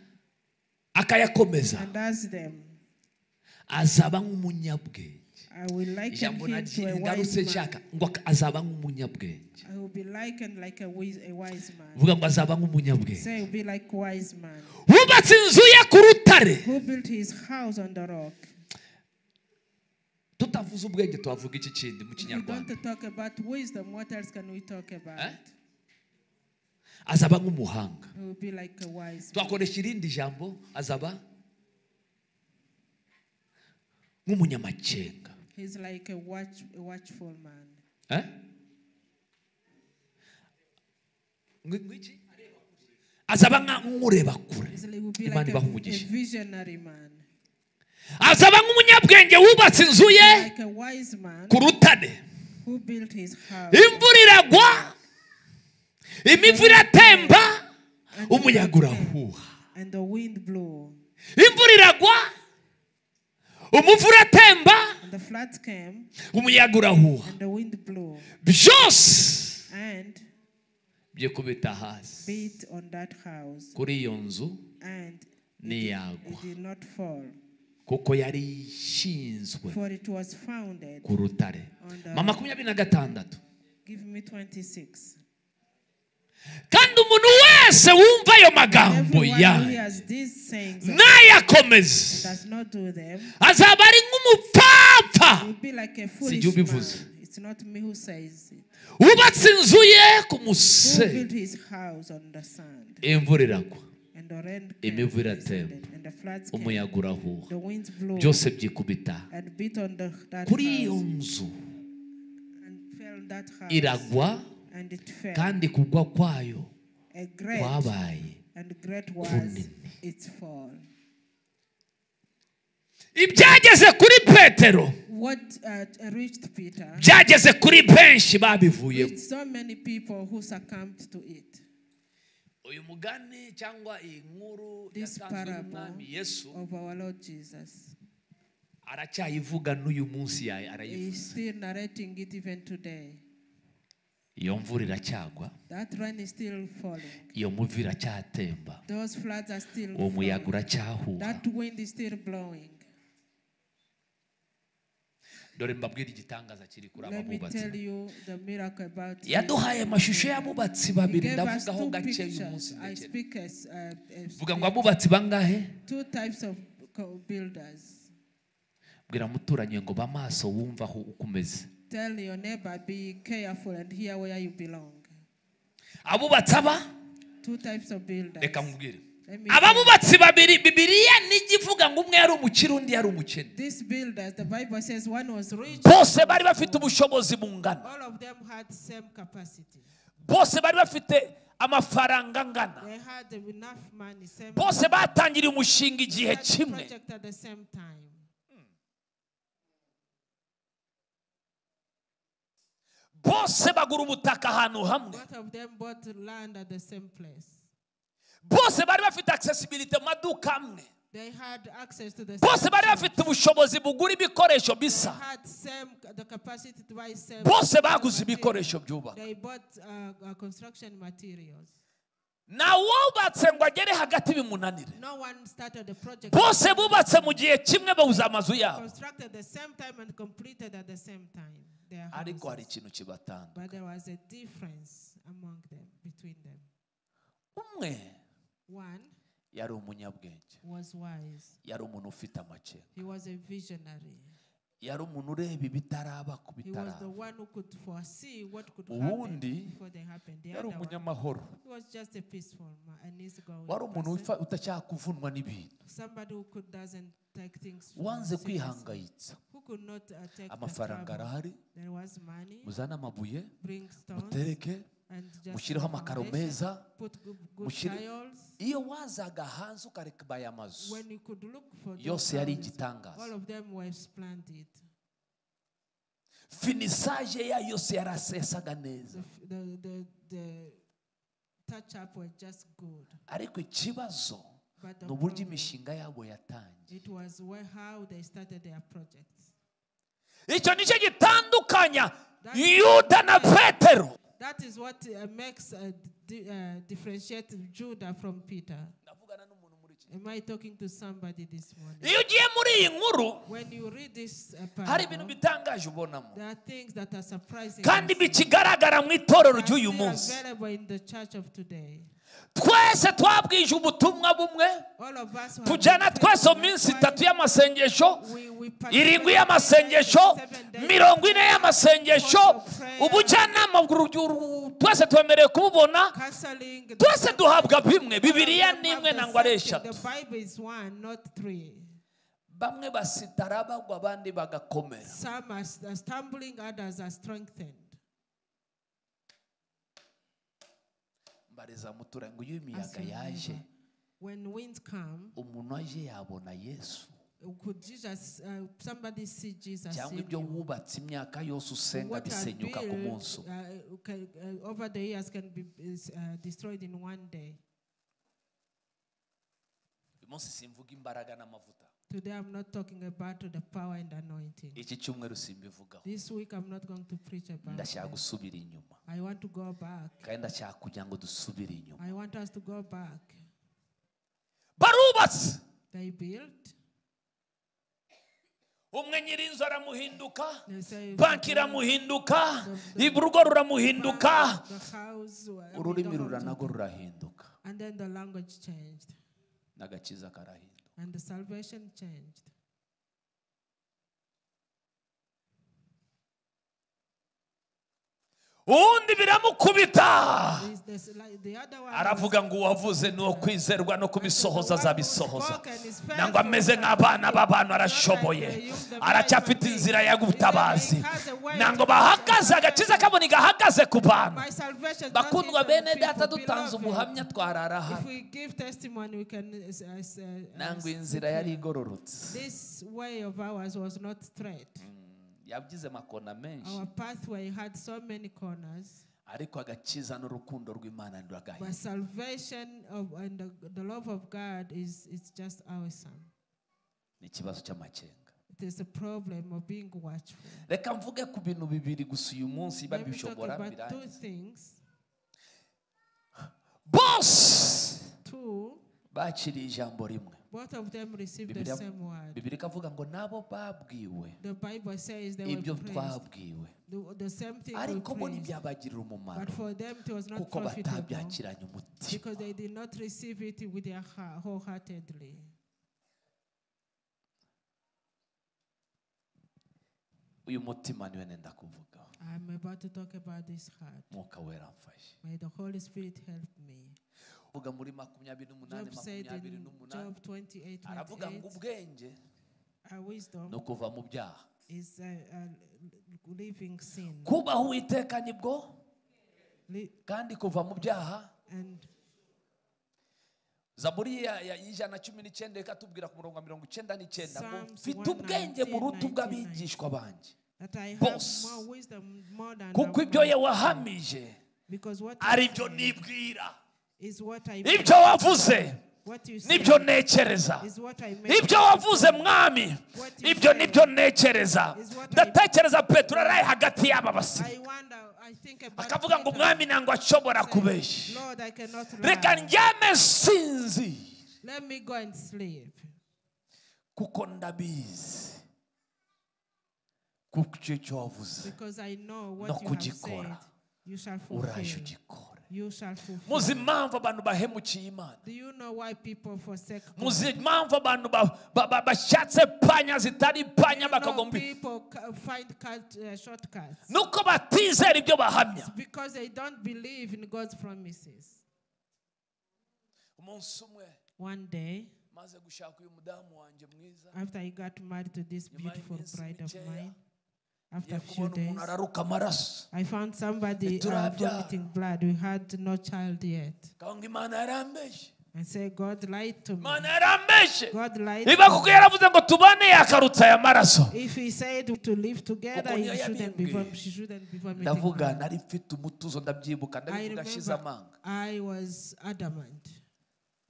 akayakomeza and does them. azaba nk'umunyabwenge I will liken ijambo him to a wise ngarutse man. nshaka ngo ak- azaba nk'umunyabwenge I will be likened like a wise, a wise man. vuga ngo azaba nk'umunyabwenge Say, I will be like wise man wubatse inzu ye ku rutare who built his house on the rock. tutavuze ubwenge twavuga iki kindi mu If you want kinyarwanda to talk about wisdom, what else can we talk about? Eh? azaba nk'umuhanga He will be like a wise man. twakoresha irindi jambo azaba nk'umunyamakenga He's like a, watch, a watchful man. Eh? Ngwi- ngwiki? azaba nka- nk'ureba kure He's, he will be imana like a, ibaha a umugisha visionary man. azaba nk'umunyabwenge wubatse inzu ye Like a wise man ku rutare who built his house. imvura iragwa imivu iratemba umuyaga urahuha And the wind blew, imvura iragwa umuvu uratemba and the floods came, umuyaga urahuha and the wind blew, byose and byo kubita hasi beat on that house, kuri iyo nzu and ntiyagwa it did not fall, kuko yari ishinzwe for it was founded. ku rutare On the- mama makumyabiri na gatandatu Give me 26. kandi umuntu wese wumva ayo magambo Everyone ya who hears these sayings and nayakomeze does not do them azaba ari nk'umupfapfa will be like Sijui a foolish ubivuze. man. It's not me who says it. wubatse inzu ye ku Who musenyi built his house on the sand, imvura iragwa and the rain came, Imivu and iratemba. descended, and the floods came, umuyaga urahuha the winds blew, byose byikubita and beat on the, that kuri iyo house, nzu and fell on that house. iragwa And it fell. kandi kugwa kwayo a great kwabaye and great was kunini. its fall. ibyageze kuri petero What uh, reached Peter? byageze kuri benshi babivuyemo It's so many people who succumbed to it. uyu mugani cyangwa iyi nkuru This yatanzwe parable. n'umwami yesu Of our Lord Jesus. aracyayivuga n'uyu munsi yayo arayivuga He's still narrating it even today. iyo mvura iracyagwa That rain is still falling. iyo muvu iracyatemba Those floods are still uwo muyaga falling. uracyahuha That wind is still blowing. dore mbabwire igitangaza kiri kuri aba Let me bubatsi tell you the miracle about it. yaduhaye amashusho y'abubatsi He babiri gave us ndavugaho two gake uyu munsi pictures. I ndekere speak as uh, as vuga ngo abubatsi bangahe two types of co- builders. bwira muturanyi ngo ba maso wumva aho uko umeze Tell your neighbor, be careful and hear where you belong. abubatsi aba Two types of builders. reka mubwire Let me aba tell you. bubatsi babiri bibiriya nijya ivuga ngo umwe yari umukire undi yari umukene These builders, the Bible says one was rich. bose bari bafite ubushobozi bungana All of them had same capacity. bose bari bafite amafaranga angana They had enough money, same bose batangiriye umushinga igihe started the kimwe project at the same time. bose bagura ubutaka ahantu hamwe Both of them bought land at the same place. bose bari bafite accessibility mu maduka amwe They had access to the bose same bari things. bafite ubushobozi bugura ibikoresho They bisa had same the capacity to buy same bose baguze materials. ibikoresho byubaka They bought uh, uh, construction materials. nta wubatse ngo agere hagati bimunanire No one started the project. bose bubatse mu gihe kimwe babuze amazu yabo constructed the same time and completed at the same time. Their ariko hari houses. ikintu kibatanga But there was a difference among them, between them. umwe One yari umunyabwenge was wise, yari umuntu ufite amakenga he was a visionary. yari umuntu ureba ibitaraba ku He was the bitaraba one who could foresee what could happen Uwundi before they happened. The yari other one, umunyamahoro he was just a peaceful man, an easygoing wari umuntu person. wifa- utashaka kuvunwa n'ibintu Somebody who could doesn't take things wanze seriously, kwihangayitsa who could not uh, take the amafaranga trouble. arahari There was money, muzane amabuye bring stones, mutereke and just mushyireho amakaro accommodation. meza Put good, good mushyire tiles. iyo wazaga hanze ukareka ibaya amazu When you could look for those yose yari houses, all igitangaza of them were splendid. finisaje yayo yose yarasesaga The, neza f- the, the, the touch up were just good. ariko ikibazo But the ni uburyo problem- imishinga yabo yatangiye It was where how they started their projects. icyo nicyo gitandukanya yuda na petero That is what uh, makes uh, di- uh, differentiate Judah from Peter. ndavugana n'umuntu muri iki gihe. Am I talking to somebody this morning? iyo ugiye muri iyi nkuru When you read this uh, hari ibintu parable, bitangaje ubonamo there are things that are surprising. kandi us bikigaragara mu itorero that are ry'uyu still munsi available in the church of today. twese twabwije ubutumwa bumwe All of us who have tujyana been twese taken mu minsi away, itatu y'amasengesho we- we irindwi participate y'amasengesho in seven days mirongo ine y'amasengesho of prayer. ubujyanama bw'urubyiruko twese twemerewe kububona counseling the twese duhabwa bimwe All of bibiriya them ni have imwe the nangwa ari same thing. eshatu The Bible is one, not three. bamwe basitara bagwa abandi bagakomera Some are st- are stumbling, others are strengthened. mbariza muturanye ngo iyo Ask imiyaga your yaje neighbor, When winds come, umuntu aje yabona yesu could Jesus, uh, somebody see Jesus? cyangwa in ibyo you? wubatse imyaka yose usenga What are bisenyuka ku built, munsi umwe uh, can- uh, over the years can be is, uh, destroyed in one day. uyu munsi simvuga imbaraga n'amavuta Today I'm not talking about the power and anointing. iki cyumweru simbivugaho This week I'm not going to preach about. ndashaka them. gusubira inyuma I want to go back. kandi ndashaka kugira ngo dusubire inyuma I want us to go back. barubatse They built. umwe nyir'inzu aramuhinduka They say banki iramuhinduka urugo ruramuhinduka the house. uh, I mean, ururimi the whole rura thing. narwo rurahinduka And then the language changed, n'agakiza karahinduka and the salvation changed. uwundi biramukubita Is this like the other one was- aravuga ngo uwavuze ni uwo kwizerwa no kubisohoza azabisohoza nangwa nangwa ameze nk'abana b'abantu arashoboye aracyafite inzira y'ubutabazi nangwa bahagaze agakiza kabona igahagaze ku bantu bakundwa bene data dutanze ubuhamya twarara hano nangwa inzira yari igororotse This way of ours was not straight. yagize amakona menshi Our pathway had so many corners, ariko agakiza n'urukundo rw'imana but ntiragahinduka salvation of, and the, the love of God is, is just awesome. ni ikibazo cy'amakenga It is a problem of being watchful. reka mvuge ku bintu bibiri gusa uyu munsi Let me talk babishobora about two birangiza things. bose Two, bakiriye ijambo rimwe both of them received the Bibiliya- same word. bibiri ikavuga ngo nabo babwiwe The Bible says they were ibyo praised. twabwiwe The, the same thing we ariko bo praised. ntibyabagirira umumaro But for them it was not kuko profitable batabyakiranye umutima because they did not receive it with their heart, wholeheartedly. uyu mutima niwe nenda kuvugaho I'm about to talk about this heart. mwuka wera amfashe May the Holy Spirit help me. uvuga muri makumyabiri Job n'umunani said makumyabiri in n'umunani Job 28, aravuga ngo 28 ubwenge our wisdom ni ukuva mu byaha is a, a living sin. kubaho uwiteka nibwo Li- kandi kuva mu byaha and zaburi ya- ya- y'ijana na cumi n'icyenda reka tubwira ku murongo wa mirongo icyenda n'icyenda ngo Psalms mfite ubwenge 119, buruta ubw'abigishwa bange that I have Boss. more wisdom more than kuko the ibyo world, yawahamije because what ari you byo say nibwira is what I ibyo wavuze what you say nibyo nekereza is what I make ibyo wavuze mwami ibyo nibyo nekereza ndatekereza petero ari hagati y'aba basirikare I wonder I think about akavuga ngo Peter. umwami ntabwo ashobora Say, kubeshya Lord I cannot reka lie. njyame sinzi let me go and sleep kuko ndabizi kuko icyo cyo wavuze because I No know what you have said kugikora. you shall uraje fulfill ugikore you shall fulfill muzi impamvu abantu bahemukiye imana do you know why people forsake God? muzi impamvu abantu ba- ba- ba- bashatse panya zitari Do you panya know bakagomba people ca- find cut, uh, shortcuts nuko batizera ibyo bahamya because they don't believe in God's promises umunsi umwe one day maze gushaka uyu mudamu wanjye mwiza after I got married to this nyuma beautiful y'iminsi bride of mikeya mine, After a few kubona days, umuntu araruka amaraso I found somebody uh, Turabya. vomiting blood. We had no child yet. Kawa ngo imana yarambeshye I said, God lied to me. imana yarambeshye God lied niba to kuko me. yaravuze ngo tubane yakarutse aya maraso If he said to live together, Kuko he niyo shouldn't be, yabimbwiye. vom- she shouldn't be vomiting. ndavuga blood. nari mfite umutuzo ndabyibuka I ndabivuga ashize remember amanga I was adamant.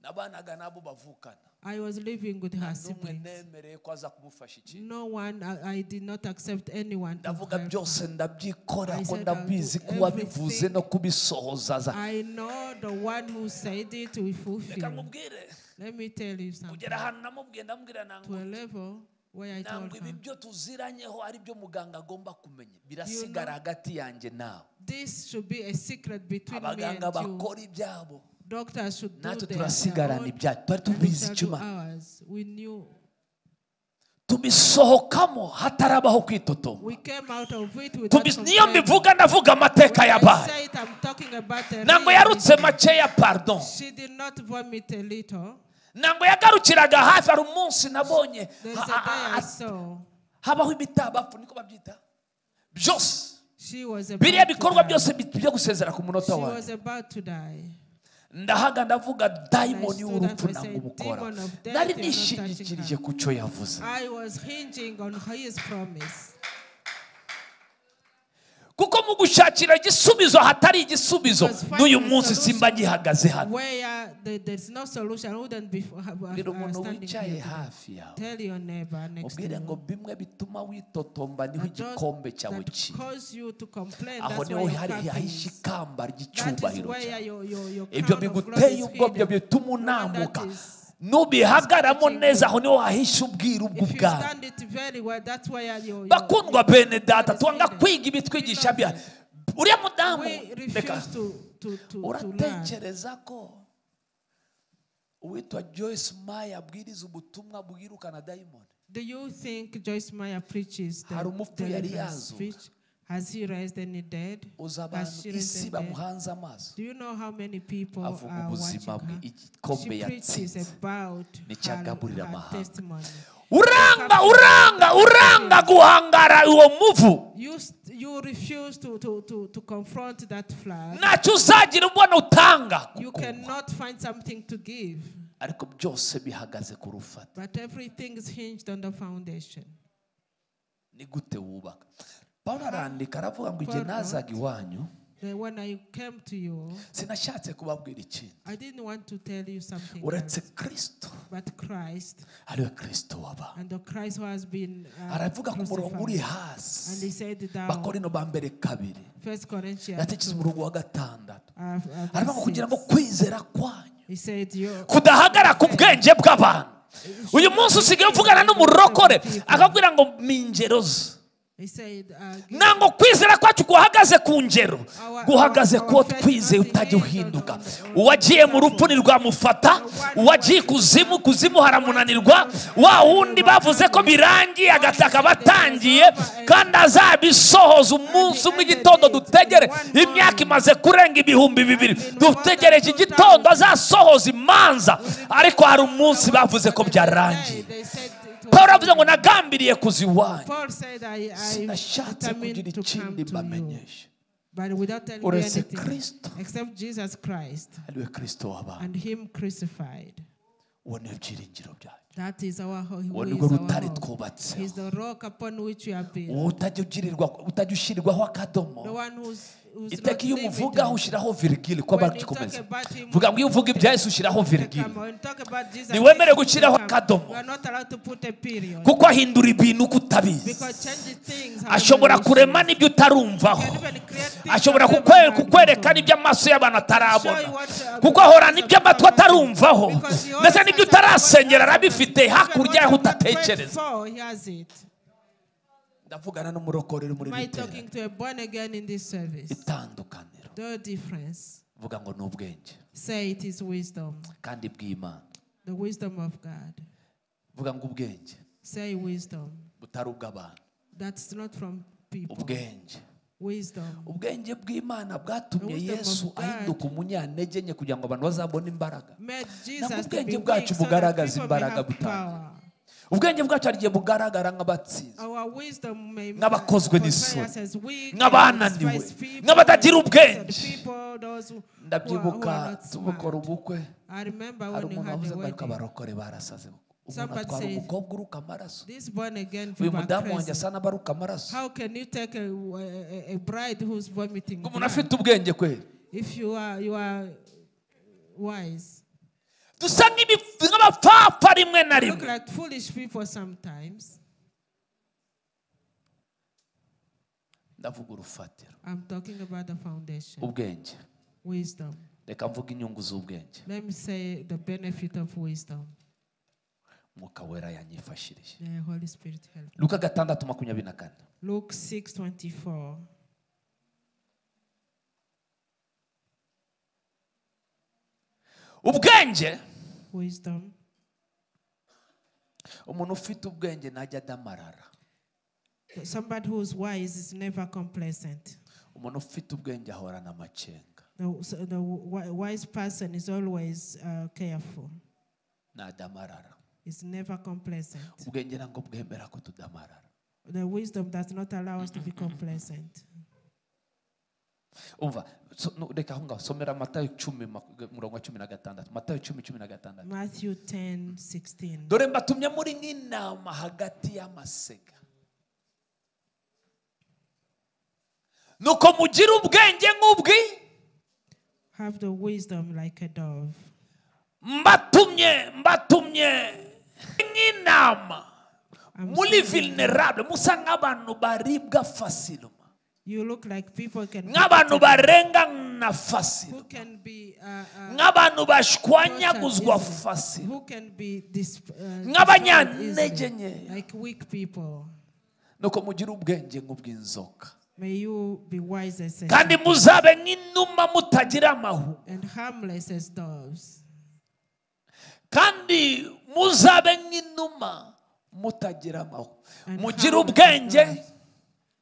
nabanaga nabo bavukana I was living with her n'umwe siblings. nemereye ko aza kumufasha iki No one, I, I did not accept anyone. to ndavuga help byose ndabyikora I ko said I'll ndabizi do ko wabivuze everything. no kubisohoza za I know the one who said it will reka fulfill. nkubwire Let me tell you kugera something. ahantu namubwiye ndamubwira To a nangwa level where I told ntabwo ibi her, byo tuziranyeho ari byo muganga agomba kumenya birasigara hagati yanjye nawe this should be a secret between me and abaganga you. bakora ibyabo Doctors should do natwe theirs, their turasigarana own, ibyacu twari and we tubizi shall do cuma ours. We knew. tubisohokamo hatarabaho kwitotoma We came out of it with Tubi- niyo mbivuga ndavuga amateka I yabaye say it, I'm talking about the ntabwo reality. yarutse makeya pardon She did not vomit a little. ntabwo yagarukiraga hafi hari umunsi nabonye There's a ha- day ha- I ha- saw. habaho ibitabafu niko babyita byose She was biriya about to bikorwa die. byose bi- byo gusezera ku She munota was wanjye about to die. ndahaga ndavuga dayimoni I stood w'urupfu up, I ntabwo said, ubukora "Demon of death, nari you're not nishingikirije touching ku cyo yavuze I was hinging on his promise. kuko mu gushakira igisubizo ahatari igisubizo Because finding n'uyu a munsi solution- simba ngihagaze hano Where the, there's no solution, I wouldn't be f- have- have- mbwira uh, umuntu standing wicaye here. today. hafi yawe Tell your neighbor next to ubwire ngo you. bimwe bituma witotomba niho that those igikombe cyawe that kiri cause you to complain, aho that's niho where your hari cup hahishe is. ikamba That is ry'icyubahiro where cyawe your, your, your ibyo crown of glory biguteye is ubwobyo hidden. bituma One that unamuka is- nubihagaramo is neza aho niho hahishe ubwiru If you bwawe stand it very well, that's where your, your, bakundwa your bene data twanga God is hidden. kwiga ibitwigisha bya uriya mudamu We reka refuse to, to, to, to learn. uratekereza ko uwitwa joyce maya abwiriza ubutumwa bwirukana dayimoni Do you think Joyce Meyer preaches the Hari umupfu yari deliverance yazuka. speech? Has he raised any dead? uza Has abantu isi she raised any dead? bamuhanze amaso Do you know how many people are avuga watching ubuzima bwe her? igikombe She yatsinze preaches about Nicyo agaburira her, her amahanga. testimony. uranga uranga uranga guhangara uwo muvu You, st- you refuse to, to, to, to confront that flag. ntacyo uzagira ubona utanga You kuko cannot find something to give, ariko byose bihagaze ku rufata but everything is hinged on the foundation. ni gute wubaka pawulo arandika aravuga ngo igihe Pawulo. nazaga iwanyu Then when I came to you, sinashatse kubabwira ikintu I didn't want to tell you something, uretse else, kristo but Christ ariwe kristo w'abantu and the Christ who has been uh, aravuga ku murongo uri crucified. And hasi he said down, bakorino ba mbere kabiri First Corinthians, yatekereza umurongo wa gatandatu uh, uh, verse aravuga ngo kugira ngo six. kwizera kwanyu he said, you, kudahagara ku bwenge bw'abantu uyu munsi usigaye uvugana n'umurokore akakubwira ngo ni ingero ze he said, uh, give- ntabwo kwizera kwacu guhagaze ku ngero guhagaze kuwo twizeye utajya uhinduka uwagiye mu rupfu ntirwamufata uwagiye ikuzimu kuzimu haramunanirwa wa wundi bavuze ko birangiye agataka batangiye kandi azabisohoza umunsi umwe igitondo dutegere imyaka imaze kurenga ibihumbi bibiri dutegereje igitondo azasohoza imanza ariko hari umunsi bavuze ko byarangiye They said it was- paul avuze ngo nagambiriye kuziwanya Paul said, I, I sinashatse kugira determined to come ikindi to you, mbamenyesha but without telling you uretse anything, kristo except Jesus Christ ariwe kristo w'abantu and Him crucified. uwo ni ibyiringiro byacu That is our ho- who uwo is ni rwo our rutare hope. He's twubatseho the rock upon which we are built. uwo utajya ugirirwa- utajya ushyirwaho The akadomo one who's, who's iteka not iyo umuvugaho limited. ushyiraho virigile ko When you talk bagikomeza about him, vuga ngo iyo uvuga ibya yesu ushyiraho virigile come on, talk about Jesus. ntiwemerewe Christ, gushyiraho come. akadomo We are not allowed to put a period kuko ahindura ibintu uko utabizi because changes things. happen ashobora when we kurema choose. n'ibyo utarumvaho Can even create things ashobora that kukwe- never kukwereka happened. n'ibyo amaso y'abantu Show you atarabona what, uh, kuko ahorana ibyo amatwi atarumvaho Because ndetse he n'ibyo always has something utarasengera that arabifite happens. hakurya Even y'aho what you prayed utatekereza for, he has it. ndavugana n'umurokorero muri Am I iri talking terera to a born again in this service? itandukaniro The difference. vuga ngo ni ubwenge Say it is wisdom, kandi bw'imana the wisdom of God. vuga ngo ubwenge Say wisdom. butari ubw'abantu That's not from people. ubwenge Wisdom. ubwenge bw'imana bwatumye Wisdom of yesu God. ahinduka umunyanege nke kugira ngo abantu bazabone imbaraga Made Jesus to ubwenge be bwacu weak so that bugaragaza people may imbaraga have butanga. power. ubwenge bwacu hari igihe bugaragara nk'abatsinze Our wisdom may Nk'abakozwe portray n'isoni. us as weak, Nk'abananiwe. despised people, Nk'abatagira ubwenge. those people, those who- who are- who ndabyibuka are not tubukora smart. ubukwe I remember hari when you umuntu had wavuze the ngo ariko wedding. abarokore barasaze umuntu Somebody atwara said, umukobwa uruka amaraso This born again uyu people are mudamu wanjye crazy. asa n'abaruka amaraso How can you take a, a, a bride who's vomiting ngo umuntu blood afite ubwenge kwe if you are you are wise? dusa nk'ibi- nk'abapfapfa rimwe na Look rimwe like foolish people sometimes. ndavuga urufatiro I'm talking about the foundation, ubwenge wisdom. reka mvuge inyungu z'ubwenge Let me say the benefit of wisdom. umwuka wera yanyifashirije The Holy Spirit help. luka gatandatu makumyabiri na kane Luke six twenty four. ubwenge Wisdom. umuntu ufite ubwenge ntajya adamarara Somebody who's wise is never complacent. umuntu ufite ubwenge ahorana amacenga The, so the wi- wise person is always uh, careful. ntadamarara Is never complacent. ubwenge ntabwo bwemera ko tudamarara The wisdom does not allow us to be complacent. umva so- no, reka aho ngaho somera matayo cumi maku- umurongo wa cumi na gatandatu matayo cumi cumi na gatandatu Matthew 10 16. dore mbatumye muri nk'intama hagati y'amasega nuko mugire ubwenge nk'ubwi Have the wisdom like a dove. mbatumye mbatumye nk'intama I'm muri vulnerable musa nk'abantu baribwa fasiluma You look like people can nk'abantu barengana who fasiluma can be uh, uh, nk'abantu bashwanyaguzwa fasiluma who can be dis, uh, Nk'abanyantege destroyed easily, nkeya. like weak people. nuko mugire ubwenge nk'ubw'inzoka May you be wise as a kandi muzabe nk'inuma mutagira amahu and harmless as doves. kandi muzabe nk'inuma mutagira amahu And mugire harmless ubwenge as doves.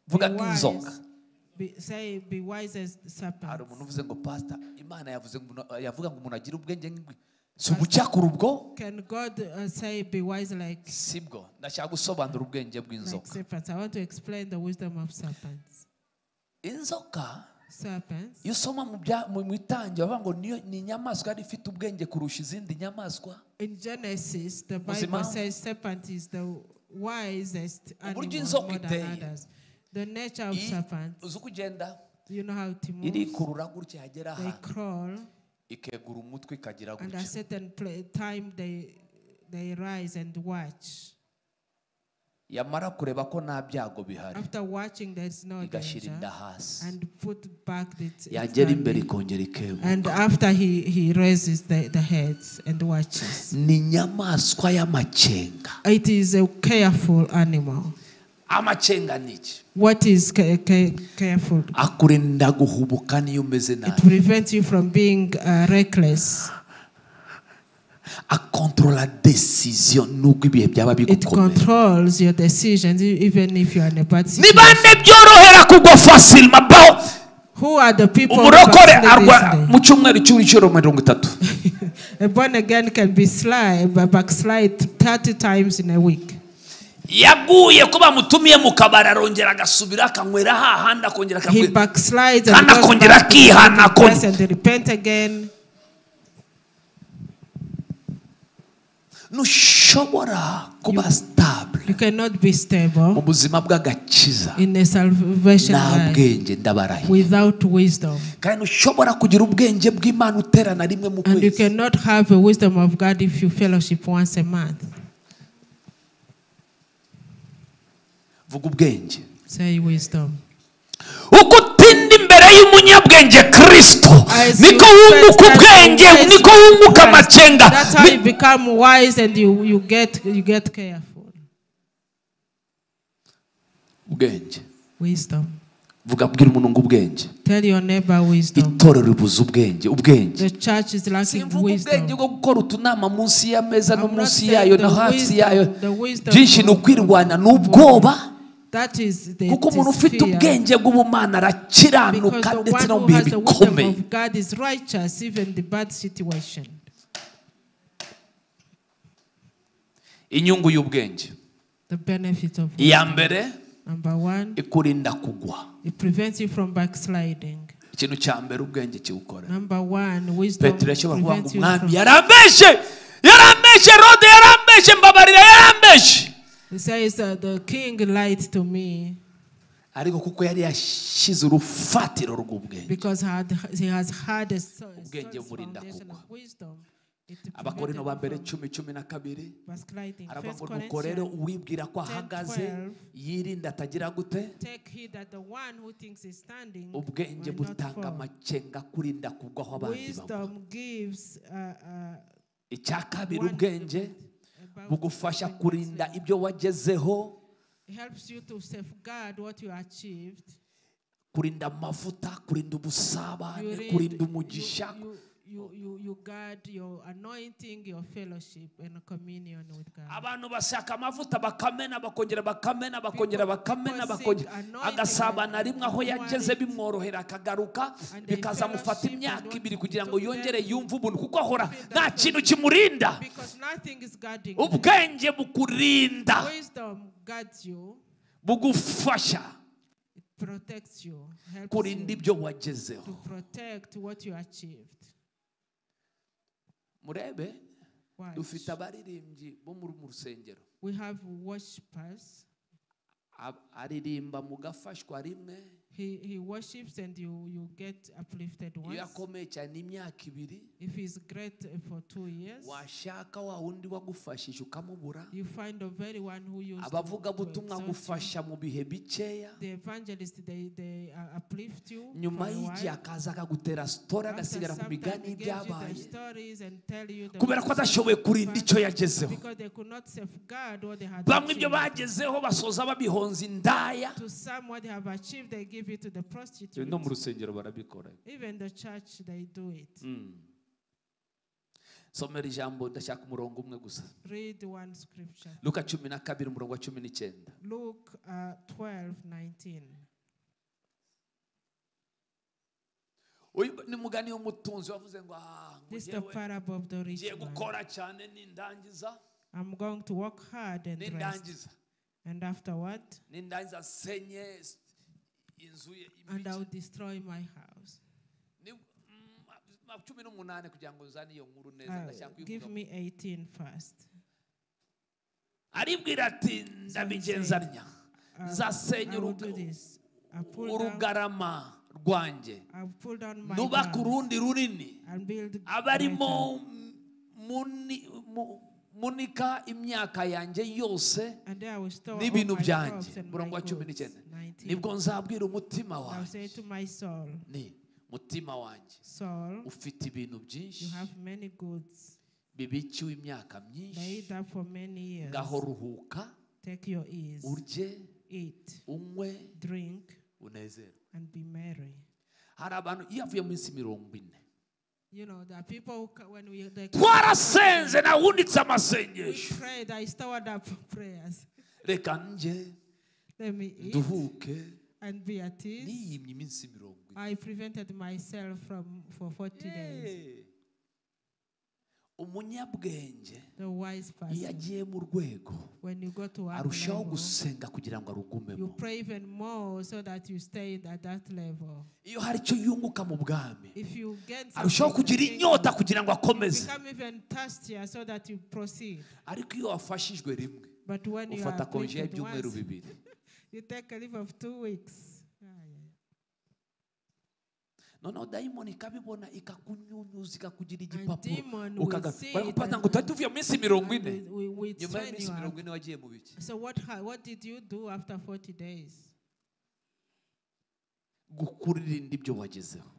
vuga Be nk'inzoka wise. Be, say be wise as hari serpents. umuntu uvuze ngo pasita imana yavuze ngo umuntu- yavuga ngo umuntu agire ubwenge nk'ingwe si ubucyakura ubwo Can God uh, say be wise like sibwo ndashaka gusobanura ubwenge like bw'inzoka serpents. I want to explain the wisdom of serpents. inzoka Serpents. iyo usoma mu bya- mu mu itangira bavuga ngo niyo ni inyamaswa yari ifite ubwenge kurusha izindi nyamaswa In Genesis, the Uzi Bible impamvu? says serpent is the wisest Uburyo animal inzoka more than iteye. others. The nature of I- serpent, uzi uko ugenda you know how it moves. irikurura gutya yagera They ahantu crawl, ikegura umutwe ikagira and at gutya certain pla- time they they rise and watch. yamara kureba ko nta byago bihari After watching, there's no igashira danger, inda hasi and put back the. its yagera family. imbere ikongera ikegura And after he he raises the, the heads and watches. ni inyamaswa y'amacenga It is a careful animal. amacenga ni iki What is ca- ca- careful? akurinda guhubuka niyo umeze It nabi prevents you from being uh, reckless. akontorora desisiyo nubwo ibihe byaba It bigukomeye controls your decisions, e- even if you are in a bad ni situation. bande byorohera kugwa fasilima baho Who are the people? who umurokore arwa backslide mu cyumweru cy'ibiciro mirongo itatu this day? A born again can be sly, but backslide thirty times in a week. yaguye ko bamutumiye mu kabari arongera agasubira akanywera hahandi akongera He akakwi- backslides and Kandi goes akongera back to akihana the place akongera. and repent again. ntushobora kuba sitabure You cannot be mu stable buzima bw'agakiza in a salvation nta life bwenge ndabarahiye without wisdom. kandi ntushobora kugira ubwenge bw'imana uterana rimwe mu And you kwezi cannot have a wisdom of God if you fellowship once a month. vuga ubwenge Say wisdom. uko utinda imbere y'umunyabwenge kirisito As niko you wunguka first ubwenge have Christ niko wunguka Christ. amacenga That's how Ni- you become wise and you, you get you get careful. ubwenge Wisdom. vuga bwira umuntu ngo ubwenge Tell your neighbor wisdom. itorero ribuze ubwenge ubwenge The church is lacking simvuga ubwenge wisdom. bwo gukora utunama munsi y'ameza no I'm not munsi saying yayo the no hasi wisdom- yayo the wisdom byinshi ni of- ukwirwanya ni ubwoba That is the kuko it umuntu is ufite fear. ubwenge bw'ubumana Because arakiranuka the ndetse no mu one who bihe has the wisdom bikomeye of God is righteous even the bad situation. inyungu y'ubwenge The benefit of wisdom. iya mbere Number one, ikurinda kugwa it prevents you from backsliding. ikintu cya mbere ubwenge kiwukora Number one, wisdom petero yashobora kuvuga ngo prevents you umwami from. yarambeshe yarambeshe rode yarambeshe mbabarira yarambeshe He says that the king lied to me ariko kuko yari yashyize urufatiro rw'ubwenge because had, he has had a so- Ubwenge solid burinda foundation kugwa. of wisdom. It abakorino prevented ba him mbere from cumi cumi na kabiri backsliding. aravuga First ngo nuko rero Corinthians, uwibwira ko ahagaze 10:12. yirinda atagira gute take heed that the one who thinks he's standing ubwenge will not butanga fall. amakenga kurinda kugwa aho abandi bagwa Wisdom gives uh, uh, icya kabiri one ubwenge about- bugufasha kurinda ibyo wagezeho It helps you to safeguard what you achieved. kurinda amavuta kurinda You ubusabane read- kurinda you- umugisha You, you, you, you guard your anointing, your fellowship, and communion with God. abantu bashaka amavuta bakamena bakongera bakamena bakongera bakamena people bakongera seek anointing agasabana and rimwe aho want yageze it. bimworohera akagaruka And they bikazamufata fellowship imyaka and ibiri want kugira to ngo do yongere them. yumve ubuntu kuko ahora feel that nta something. kintu kimurinda Because nothing is guarding you. ubwenge bukurinda Wisdom guards you, bugufasha it protects you, helps kurinda you ibyo to wagezeho protect what you achieved. murebe Watch. dufite abaririmbyi bo muri mu rusengero We have worshippers. Ab- aririmba mu gafashwa rimwe He, he worships and you, you get uplifted iyo once. yakomeye cyane imyaka ibiri If he's great uh, for two years, washaka wa wundi wagufashije ukamubura you find the very one who used to- to abavugabutumwa exalt you. gufasha mu bihe bikeya The evangelist, they, they uh, uplift you. nyuma for a y'igihe while. akaza akagutera sitori After agasigara ku some time, migani they gives you their y'ibyabaye stories and tell you the kubera ko wonders atashoboye of kurinda God icyo yagezeho Because they could not safeguard what they had bamwe ibyo achieved. bagezeho basoza babihonza indaya To some, what they have achieved, they give it to the prostitute. no mu rusengero barabikora Even the church, they do it. somera ijambo ndashaka umurongo umwe gusa Read one scripture. luka cumi na kabiri umurongo wa cumi n'icyenda Luke uh, 12, 19. Uyu- ni mugani w'umutunzi wavuze ngo ah ngo This is the jyewe parable of the rich ngiye man. gukora cyane nindangiza I'm going to work hard and rest. nindangiza And afterward, nindangiza nsenye s- inzu ye and imigi. I'll destroy my house. Ni- mm, ma- cumi n'umunani kugira ngo nzane iyo nkuru neza ndashaka Uh, give kuyivuga. me 18 first. aribwira ati ndabigenza ntya Uh, nzasenya I will uruga- do this. I pull down, urugarama rwanjje I'll pull down my nubaka house urundi runini and build greater. abarimo muni- mu- munika imyaka yanjye yose and there I will store all my n'ibintu crops byanjye and umurongo my wa cumi goods. n'icyenda 19. nibwo nzabwira umutima I'll say wanjye to my soul, ni mutima wanjye Saul, ufite ibintu byinshi you have many goods bibikiwe imyaka myinshi laid up for many years. ngaho ruhuka Take your ease, urye eat, unywe drink, unezerwe and be merry. hari abantu iyo avuye mu minsi mirongo ine You know, there are people who, ca- when we they twarasenze nawunditse we amasengesho prayed, I stored up prayers. reka njye Let me eat nduhuke and be at ease. niyimye iminsi mirongo ine I prevented myself from for 40 days. Hey. umunyabwenge The wise iyo person, agiye mu rwego when you go to our arushaho level, gusenga kugira ngo arugumemo you pray even more so that you stay at that level. iyo hari icyo yunguka mu bwami If you get arushaho kugira inyota kugira ngo akomeze become even thirstier so that you proceed. ariko iyo wafashijwe rimwe But when you ufata are konje afflicted y'ibyumweru once, bibiri you take a leave of two weeks. Yeah, yeah, yeah. noneho dayimoni ikabibona ikakunyunyuza ikakugira And igipapuro demon will see it ukagapapuro ngo and- utari tuvuye mu minsi mirongo ine and will- will nyuma train y'iminsi you up. mirongo ine wagiye mu biki So what ha- what did you do after 40 days? gukuririnda ibyo wagezeho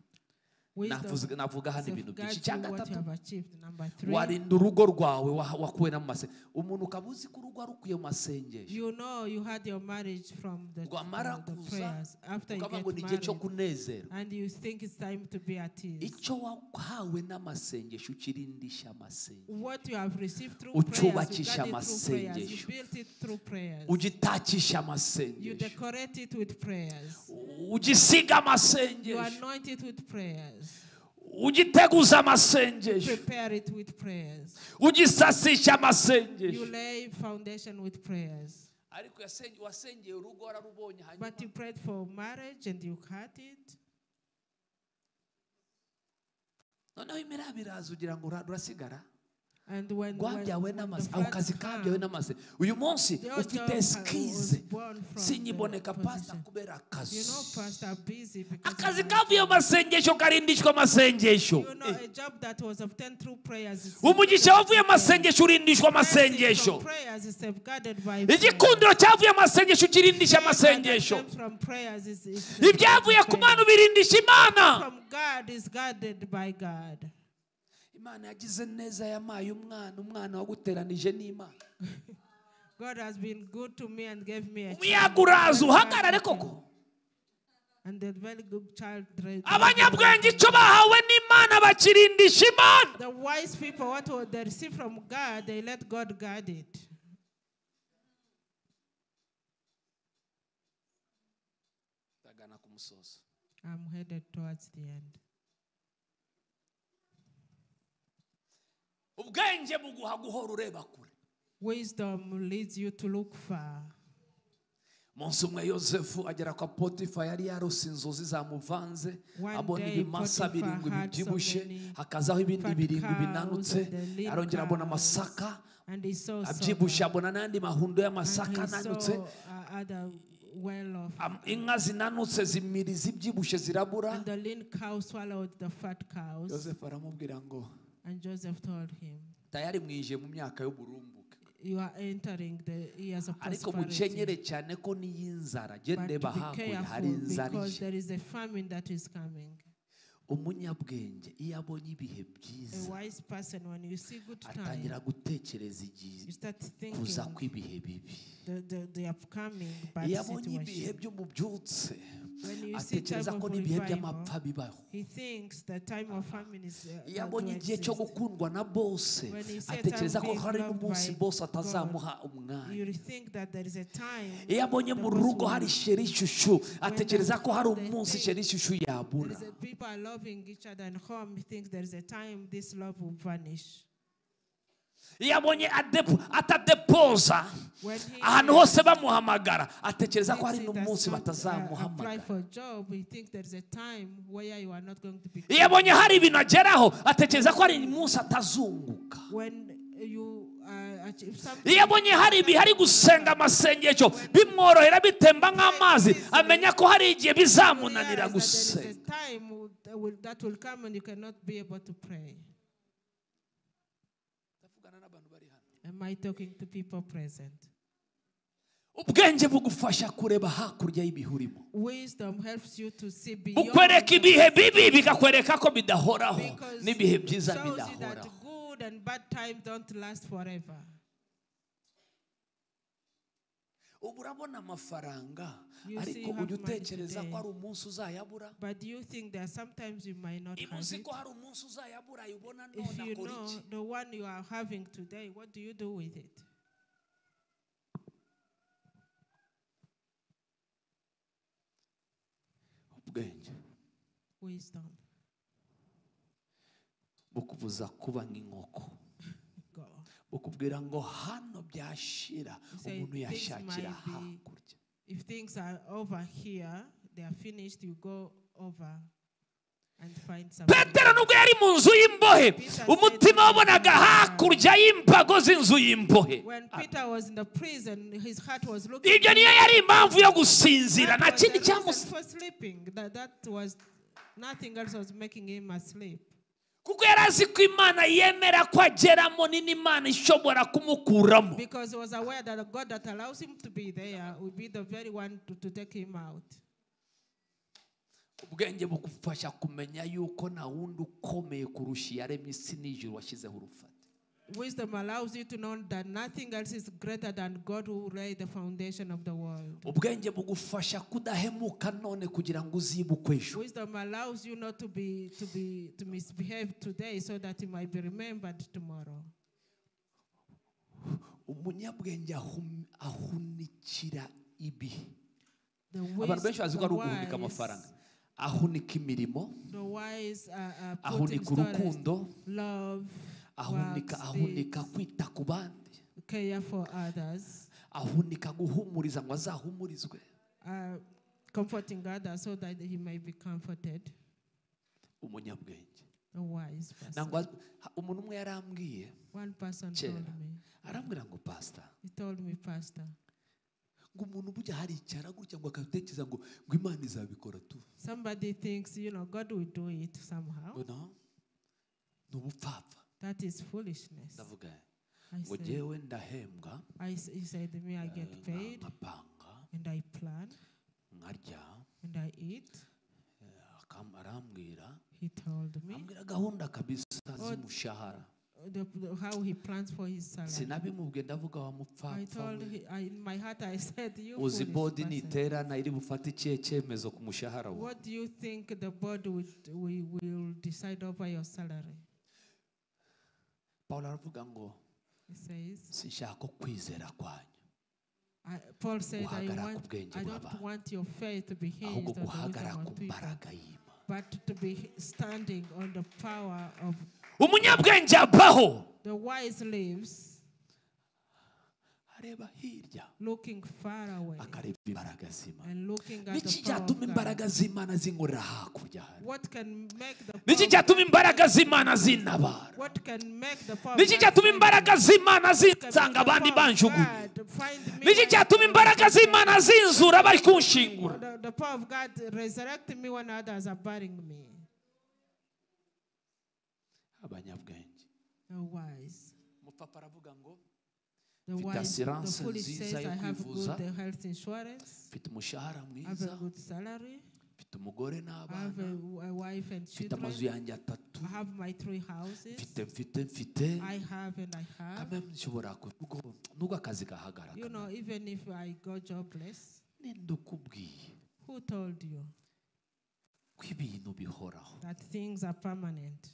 Navuze- Wisdom navuga hano ibintu byinshi safeguards icya you what you gatatu have achieved. Number three, warinda urugo rwawe wa- wakuwe no mu masengesho umuntu ukaba uzi ko urugo arukuye mu masengesho you know you had your marriage from the, rwamara uh, the kuza prayers after you ukavuga ngo ni get igihe cyo married kunezerwa and you think it's time to be at ease. icyo wahawe n'amasengesho ukirindisha amasengesho What you have received through prayers, you got it Ucyubakisha through prayers, amasengesho. you built it through prayers, ugitakisha you amasengesho decorate it with prayers, ugisiga you amasengesho anoint it with prayers, ugiteguze amasengesho Prepare it with prayers. ugisasishe amasengesho You lay foundation with prayers. ariko yasenge- wasengeye urugo wararubonye hanyuma But you prayed for marriage and you cut it. noneho imiraba iraza ugira ngo ura- urasigara And when, when, rwabyawe when the n'amaze ako flood kazi kabyawe come, n'amaze uyu munsi The old ufite job was sikize born from the sinyiboneka pasita position. kubera you know, akazi pastors are busy because akazi of the- kavuye mu masengesho karindishwa amasengesho you know, a job that was obtained through prayers is umugisha wavuye mu masengesho urindishwa Blessing from amasengesho prayers is safeguarded by prayer. igikundiro cyavuye mu masengesho ukirindisha Favor amasengesho that comes from prayers is- is safeguarded ibyavuye by ku prayer. mana ubirindisha imana from God is guarded by God. imana yagize neza yamaye umwana umwana waguteranije n'imana God has been good to me and gave me a umuyaga child. uraza uhagarare koko And a very good child. raised- abanyabwenge icyo bahawe n'imana bakirindisha imana The wise people, what will they receive from God, they let God guard it. ndagana ku musozo I'm headed towards the end. ubwenge buguha guhora ureba kure Wisdom leads you to look far. umunsi umwe yosefu agera kwa potifa yari yarose inzozi zamuvanze One abona day ibimasa Potiphar birindwi had so bibyibushe many hakazaho ibindi fat birindwi cows binanutse and the lean arongera abona cows. amasaka And he saw abyibushye silver. abona n'andi mahundo And y'amasaka he ananutse saw uh, other well of. Am- inka zinanutse zimiri zibyibushye zirabura And the lean cow swallowed the fat cows. yosefu aramubwira ngo And Joseph told him, tayari mwijeye mu myaka y'uburumbuke You are entering the years of ariko prosperity. mukenyere cyane ko n'iy'inzara gendeba But be hakurya hari careful inzara because ije there is a famine that is coming. umunyabwenge iyo abonye ibihe byiza A wise person, when you see good atangira time, gutekereza igihe you start thinking kuza kw'ibihe bibi the, the, the upcoming iyo bad abonye ibihe situation. by'umubyutse When you see time atekereza of ko n'ibihe revival, by'amapfa bibaho he thinks the time of famine is uh, iyo going abonye to igihe cyo exist. gukundwa na bose When he said, atekereza "I'm ko being hari loved n'umunsi by bose God." atazamuha umwanya You think that there is a time iyo abonye the mu boss rugo will- hari sheri ishushu atekereza ko hari they umunsi think sheri ishushu there yabura is a people are loving each other in home, he thinks there is a time this love will vanish. iyo abonye adepo atadepoza When he ahantu hose bamuhamagara atekereza ko hari thinks he n'umunsi does not, uh, apply batazamuhamagara for a job, he thinks there is a time where you are not going to be. iyo abonye hari ibintu ageraho atekereza ko hari umunsi atazunguka When you uh, achieve something, iyo abonye hari ibihe ari gusenga amasengesho bimworohera bitemba nk'amazi amenya ko hari igihe you realize bizamunanira that there is gusenga a time w- that will, that will come and you cannot be able to pray. Am I talking to people present? ubwenge bugufasha kureba hakurya y'ibihe urimo Wisdom helps you to see beyond. bukwereka ibihe bibi bikakwereka ko bidahoraho because n'ibihe it byiza shows you that bidahoraho good and bad time don't last forever. ubu urabona amafaranga You see ariko you have ujya money utekereza ko today. hari umunsi uzayabura But you think that sometimes you might not niba have uzi it. ko hari umunsi uzayabura ayibona If none you akora know iki the one you are having today, what do you do with it? ubwenge Wisdom. bukubuza kuba nk'inkoko Go. bukubwira ngo hano byashira say umuntu things yashakira might be- hakurya If things are over here, they are finished, you go over and find something. petero nubwo yari mu nzu y'imbohe Peter umutima said- wabonaga hakurya y'imbago z'inzu y'imbohe When Peter was in the prison, his heart was looking. ibyo niyo yari impamvu yo gusinzira That nta was the kindi reason cyamusize for sleeping. That, that was nothing else was making him asleep. kuko yari azi ko imana yemera ko ageramo ni n'imana ishobora kumukuramo Because he was aware that the God that allows him to be there will be the very one to, to take him out. ubwenge bugufasha kumenya yuko nta wundi ukomeye kurusha iyaremye isi n'ijuru washyizeho urufata Wisdom allows you to know that nothing else is greater than God who laid the foundation of the world. ubwenge bugufasha kudahemuka none kugira ngo uzibukwe ejo Wisdom allows you not to be to be to misbehave today so that you might be remembered tomorrow. umunyabwenge ahum- ahunikira ibihe The abantu wis- benshi bazi ko ari the uguhunika wise amafaranga ahunika imirimo The wise are, are put in ahunika urukundo storage. Love, ahunika works, ahunika deeds, kwita ku bandi care for others, ahunika guhumuriza ngo azahumurizwe uh, comforting others so that he may be comforted. umunyabwenge A wise person. ntabwo az- ha- umuntu umwe yarambwiye One person Kera. told me. arambwira ngo pasita He told me, Pastor, ngo umuntu burya haricara gutya ngo akatekereza ngo ngo imana izabikora tu somebody thinks you know God will do it somehow. ngo no ni ubupfapfa That is foolishness. ndavuga I ngo said, jyewe ndahembwa I, s- he said to me, I get eh, paid nkapanga and I plan nkarya and I eat. eh, akam- arambwira He told me ambwira gahunda kabisa z'umushahara uh, the, the- how he plans for his salary. sinabimubwiye ndavuga wa I mupfapfa told we. him, I, in my heart, I said, You uzi foolish bodi person. niterana iri bufate ikihe cyemezo ku mushahara wawe What do you think the board would, we will decide over your salary? pawulo aravuga ngo He says, sinshaka ko kwizera kwanyu I, Paul said, I, Guhagarara ku want, bwenge I bw'abantu. don't want your faith to be hinged ahubwo on the guhagara wisdom ku of people, mbaraga y'imana but to be standing on the power of umunyabwenge abaho the wise lives, areba hirya looking far away akareba imbaraga z'imana and looking at niki the power cyatuma of God. imbaraga z'imana zinkorera hakurya hano What can make the power niki of cyatuma God- imbaraga z'imana zintabara What can make the power of niki God cyatuma find imbaraga z'imana me? zinsanga The abandi power of banjugunya God find me niki when cyatuma imbaraga z'imana zinzura bari kunshingura The, the power of God resurrect me when others are burying me. abanyabwenge The wise. umupapa aravuga ngo The Mfite wise. assurance The foolish nziza says, I yo have kwivuza. good health insurance. mfite umushahara I have mwiza a good salary. mfite umugore I have n'abana a, a wife and mfite amazu children. yanjye atatu I have my three houses. mfite mfite mfite I have and I have. kamwe nshobora kuvuga ngo nubwo akazi gahagarara You know, even if I go jobless, nenda ukubwiye who told you ko ibintu bihoraho that things are permanent?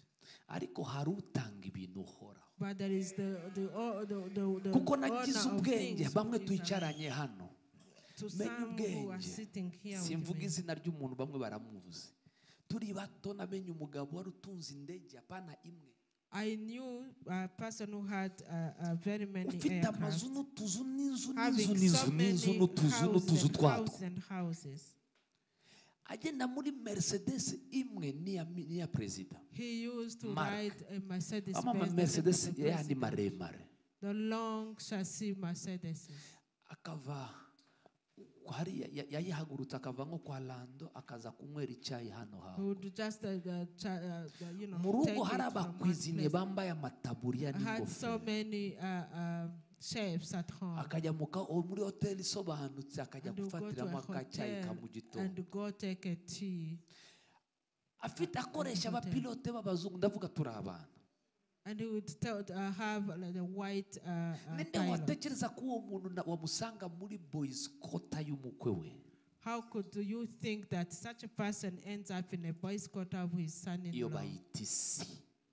ariko hari utanga ibintu uhoraho But there is the the o- the the, the kuko owner nagize of ubwenge things bamwe who is twicaranye hano alive. to menye some who are ubwenge. sitting here with simvuga me. izina ry'umuntu bamwe baramuzi turi bato namenye umugabo wari utunze indege apana imwe I knew a person who had uh, uh, very many ufite aircraft, amazu n'utuzu n'inzu n'inzu having so n'inzu n'inzu many n'utuzu houses n'utuzu and twatwo houses and houses. agenda muri mercedes imwe n'iya mi- n'iya perezida He used to Mark. ride a Mercedes. ama Benz that mercedes was the yayandi president. maremare The long chassis Mercedes. akava hari yayihagurutse akava nko kwa lando akaza kunywera icyayi hano He hawe would just uh, uh, cha, uh, you know mu take rugo it hari from one abakwizine place. bambaye amataburiya I had so n'ingofero many uh, uh, chefs at home. akajya mu ka- o- muri hoteli isobanutse akajya And you go to a gufatiramo akacyayi ka hotel mu gitondo and go take a tea. afite akoresha hotel. abapilote b'abazungu ndavuga turi abana And he would tell, uh, have like, the white uh, uh, ninde pilot. watekereza ko uwo muntu na- wamusanga muri boyisikota y'umukwe we How could you think that such a person ends up in a boy's quarter with iyo his son-in-law? bayita isi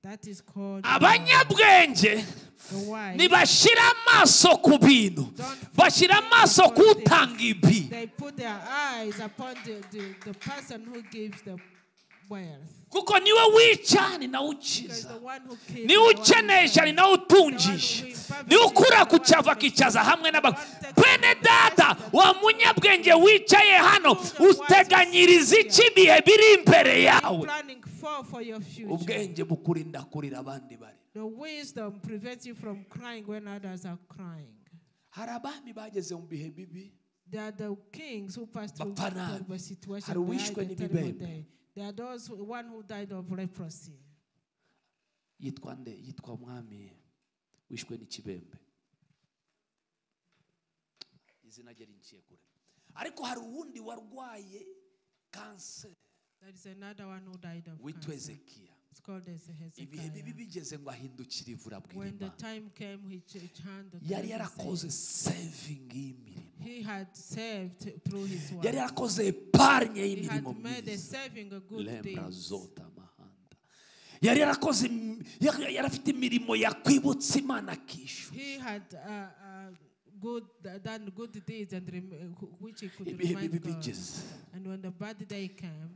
That is called abanyabwenge the wife. ntibashyira amaso ku bintu bashyira amaso ku utanga ibi They put their eyes upon the, the, the person who gives the wealth. kuko niwe wica ni nawe Because the ukiza one who gives the niwe one who ukenesha ni serves. nawe utungisha niwe ukura ku cyavu akicaza hamwe n'abantu bene data wa munyabwenge wicaye hano uteganyiriza iki ibihe biri imbere yawe planning for for your future. ubwenge bukurinda kurira abandi bari The wisdom prevents you from crying when others are crying. hari abami bageze mu bihe bibi There are the kings who passed through Bapfa nabi. terrible situation. Hari uwishwe behind a terrible n'ibibembe. day. There are those who, one who died of leprosy. yitwa nde yitwa mwami wishwe n'ikibembe izina rye rinciye kure ariko hari uwundi warwaye kanseri There is another one who died of witwa cancer. ezekiya It's called as ibihe bibi Hezekiah. bigeze ngo ahindukire ivura bwira When the Imana. time came, he ch- turned the yari tables and yarakoze sevingi y'imirimo He had saved through his work. yari yarakoze epargne He y'imirimo had made a myiza saving a good day. lembra zota amahanda yari yarakoze im- yari yari afite imirimo yakwibutsa imana akishyura He had uh, uh, good done good deeds and rem- which he could ibihe remind bibi God. bigeze And when the bad day came,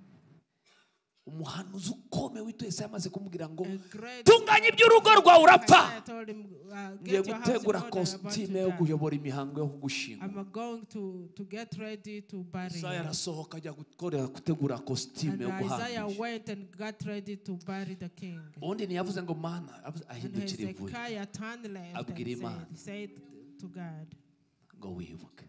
umuhanuzi ukomeye witwa yesaya amaze kumubwira ngo A great tunganya iby'urugo rwawe urapfa I told him, uh, ngiye get your house in gutegura order, I'm about kositime yo to die. kuyobora imihango yo gushinga I'm going to, to get ready to bury isaya him. arasohoka ajya gukorera gutegura kositime And yo Isaiah guhambira went and got ready to bury the king. ubundi ntiyavuze ngo mana avuze- And ahindukira ivuye Hezekiah turned left Abwira and Imana. said, said to God, ngo wibuke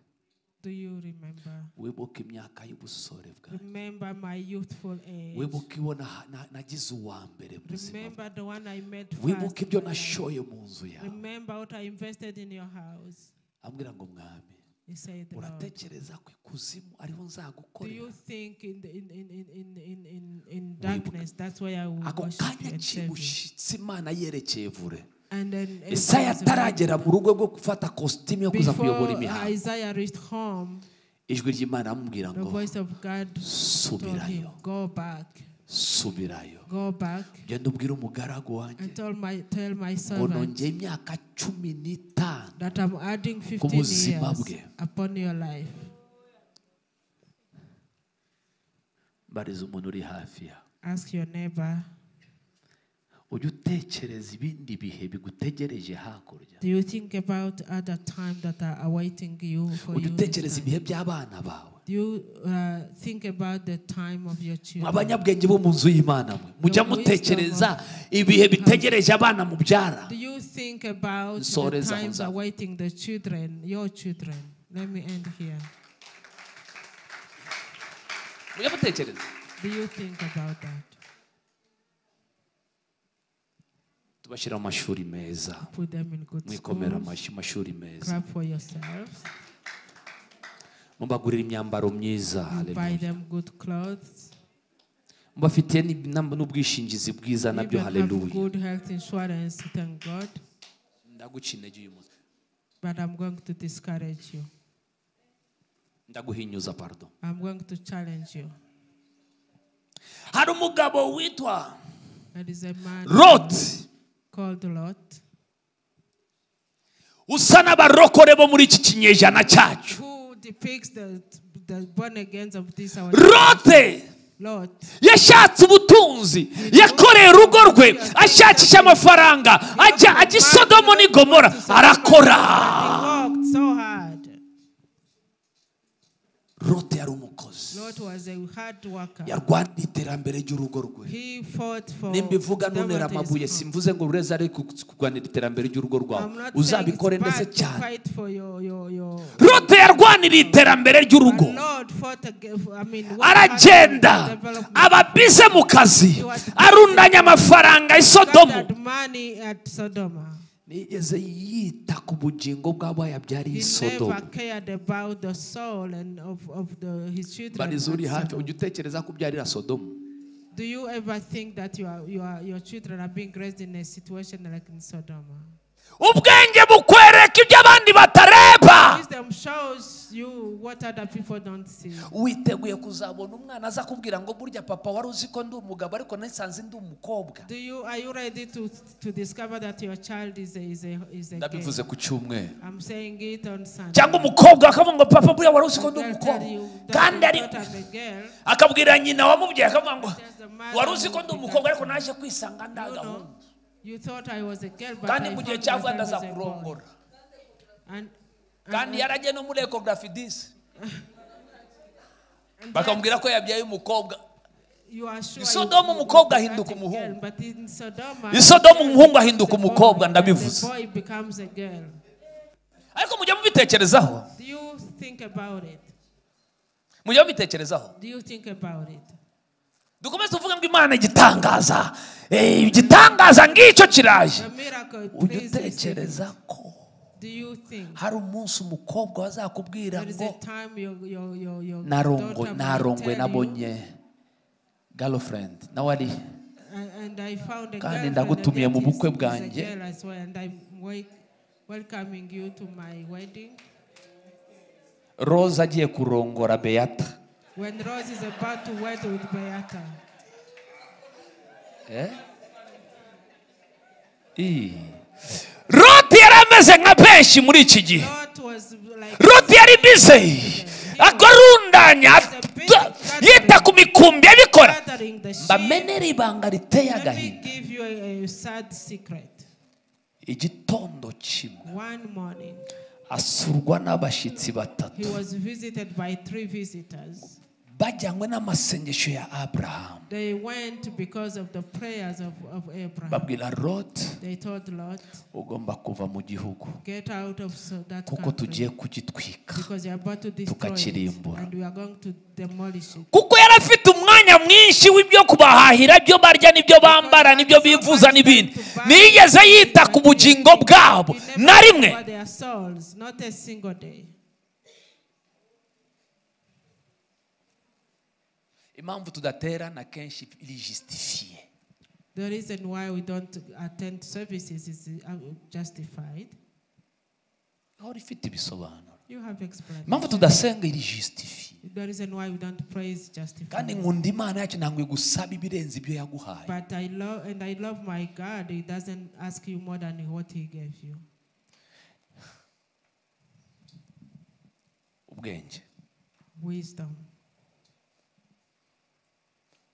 Do you remember? wibuke imyaka y'ubusore bwawe Remember my youthful age. wibuke iwo na- na- nagize uwa mbere mu buzima bwe. Remember the one I met wibuke first. ibyo nashoye mu nzu yawe Remember what I invested in your house. ambwira ngo mwami He said, Lord, uratekereza ko ikuzimu ariho do you nzagukorera think in, the, in, in, in, in, in, in, in darkness that's where I will ako worship you kanya and serve you? kibushitse imana yerekeye vure And then isaya Isaiah was ataragera mu rugo rwo gufata kositimu yo kuza kuyobora Before imihango Isaiah reached home, ijwi ry'imana amubwira the ngo voice of God told him, subirayo Go back, subirayo go back, genda ubwire umugaragu wanjye and tell my, tell my ngo servant nongeye imyaka cumi n'itanu that I'm adding 15 buzima years bwe. upon your life. mbariza umuntu uri hafi ya Ask your neighbor, ujye utekereza ibindi bihe bigutegereje hakurya do you think about other time that are awaiting you for ujye you? utekereza next time? ibihe by'abana bawe Do you uh, think about the time of your children? abanyabwenge bo mu nzu y'imana mwe mujya The mutekereza ibihe bitegereje abana mubyara Do you think about the Nsoreza times hunza. awaiting the children, your children? Let me end here. mujya mutekereza Do you think about that? tubashyira mu mashuri meza Put them in good mwikomera schools. amashyi amashuri meza Clap for yourselves. mubagurira imyambaro myiza Buy them good clothes. mubafitiye n'ib- n'am- n'ubwishingizi bwiza Give nabyo them have haleluya good health insurance. Thank God. ndaguca intege uyu munsi But I'm going to discourage you. ndaguhinyuza pardon I'm going to challenge you. hari umugabo witwa There is a man lot called Lot. usa n'abarokore bo muri iki kinyejana cyacu Who depicts the, the born agains of this our rote Lot. yashatse ubutunzi yakoreye urugo rwe ashakisha amafaranga ajya ajya i sodomo n'i gomora arakora He worked so hard. rote yari umukozi Lot was a hard worker. yarwaniye iterambere ry'urugo rwe He fought for nimba ivuga nonera whatever is amabuye his simvuze ngo ureze ari ku- kurwanira iterambere ry'urugo rwawe I'm not uzabikore saying it's ndetse bad to cyane fight for your, your, your. rote yarwaniriye iterambere But ry'urugo Lord fought against, I mean, what aragenda happened in the development? aba bize mu kazi arundanya amafaranga i sodomu Gathered money at Sodoma. nigeze yita ku bugingo bw'abayabyariye He i never sodomu cared about the soul and of, of the, his children. bariza uri at hafi Sodom. ujya utekereza ko ubyarira sodomu Do you ever think that you are, you are, your children are being raised in a situation like in Sodoma? ubwenge bukwereka ibyo abandi batareba Wisdom shows you what other people don't see. witeguye kuzabona umwana aza kubwira ngo burya papa wari uzi ko ndi umugabo ariko nisanze ndi umukobwa Do you are you ready to to discover that your child is a is a is a gay? ndabivuze ku cyumweru I'm saying it on Sunday. cyangwa umukobwa akavuga ngo papa buriya wari uzi ko And ndi they'll umukobwa tell you kandi that ari you thought I'm a girl. akabwira nyina wamubyaye akavuga ngo There's the mother wari uzi ko who ndi did umukobwa that. ariko naje kwisanga ndi You know, agahungu you thought I was a girl, but kandi I mu found gihe cyavuga myself as a boy. ndazakurongora And, kandi and, yaragiye no muri ekogarafi disi and bakamubwira ko yabyaye umukobwa you are sure I you- Sodomu you- you umukobwa got ahinduka a girl, umuhungu. but in Sodoma, I Sodomu the girl umuhungu becomes ahinduka a boy, umukobwa, and ndabivuze. The boy becomes a girl. ariko mujya mubitekerezaho Do you think about it? mujya mubitekerezaho Do you think about it? dukomeze tuvuge ngo imana igitangaza Eh, igitangaza ngicyo kiraje The miracle ujya please, is utekereza different. ko Do you think hari umunsi umukobwa bazakubwira there is ngo a time your your your your narongo daughter narongwe will tell nabonye girlfriend nawe ari you, "And- and I found Kandi a girlfriend ndagutumiye and mu that is- bukwe is a bwanjye." girl as well, and I'm wel- welcoming you to my wedding. rose agiye kurongora beyata When Rose is about to wed with Beata, Eh? Ii. roti yari ameze nka benshi muri iki gihe Lot was like roti yari bize akarundanya at- yita ku mikumbi abiko gukora gathering the sheep, mbamenere ibanga riteye let me agahinda give you a, a sad secret. igitondo kimwe One morning, asurwa n'abashyitsi batatu he was visited by three visitors. bajyanywe n'amasengesho ya aburahamu They went because of the prayers of, of Abraham. babwira roti They told Lot, ugomba kuva mu gihugu get out of so- that kuko tugiye country kugitwika because you are about to destroy it tukakirimbura. and we are going to demolish it. kuko yari afite umwanya mwinshi w'ibyo kubahahira ibyo barya n'ibyo bambara n'ibyo bivuza n'ibindi ntiyigeze yita ku bugingo bwabo He na never rimwe for their souls, not a single day. impamvu tudaterana kenshi irijisitifiye The reason why we don't attend services is uh, justified. ihora ifite ibisobanuro You have explanation. impamvu tudasenga irijisitifiye The reason why we don't pray is kandi justified. nkunda imana yacu ntabwo igusaba ibirenze ibyo yaguhaye But I love and I love my God. He doesn't ask you more than what He gave you. ubwenge Wisdom.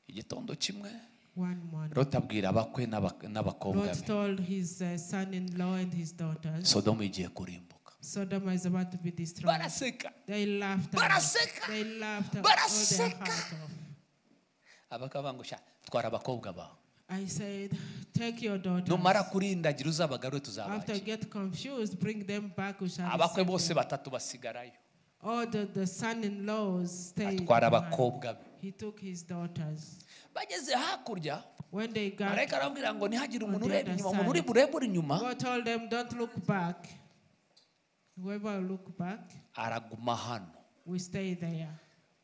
igitondo kimwe One morning, rota abwira abakwe n'aba- n'abakobwa Lot be told his uh, son-in-law and his daughters, sodomu igiye kurimbuka Sodom is about to be destroyed. baraseka They laughed. at it. Baraseka. They laughed. at all their Baraseka. heart off. abakaba bangusha twara abakobwa bawe I said, take your daughters. numara kurindagira uzabagarure After tuzabakira get confused, bring them back. We shall abakwe receive bose them. batatu basigarayo All the, the son-in-laws stayed. atwara behind. abakobwa be He took his daughters. bageze hakurya When they got, marayika arababwira ngo ntihagire umuntu On the ureba other inyuma umuntu uri side. burebe uri inyuma God told them, don't look back. Whoever will look back, araguma hano we stay there.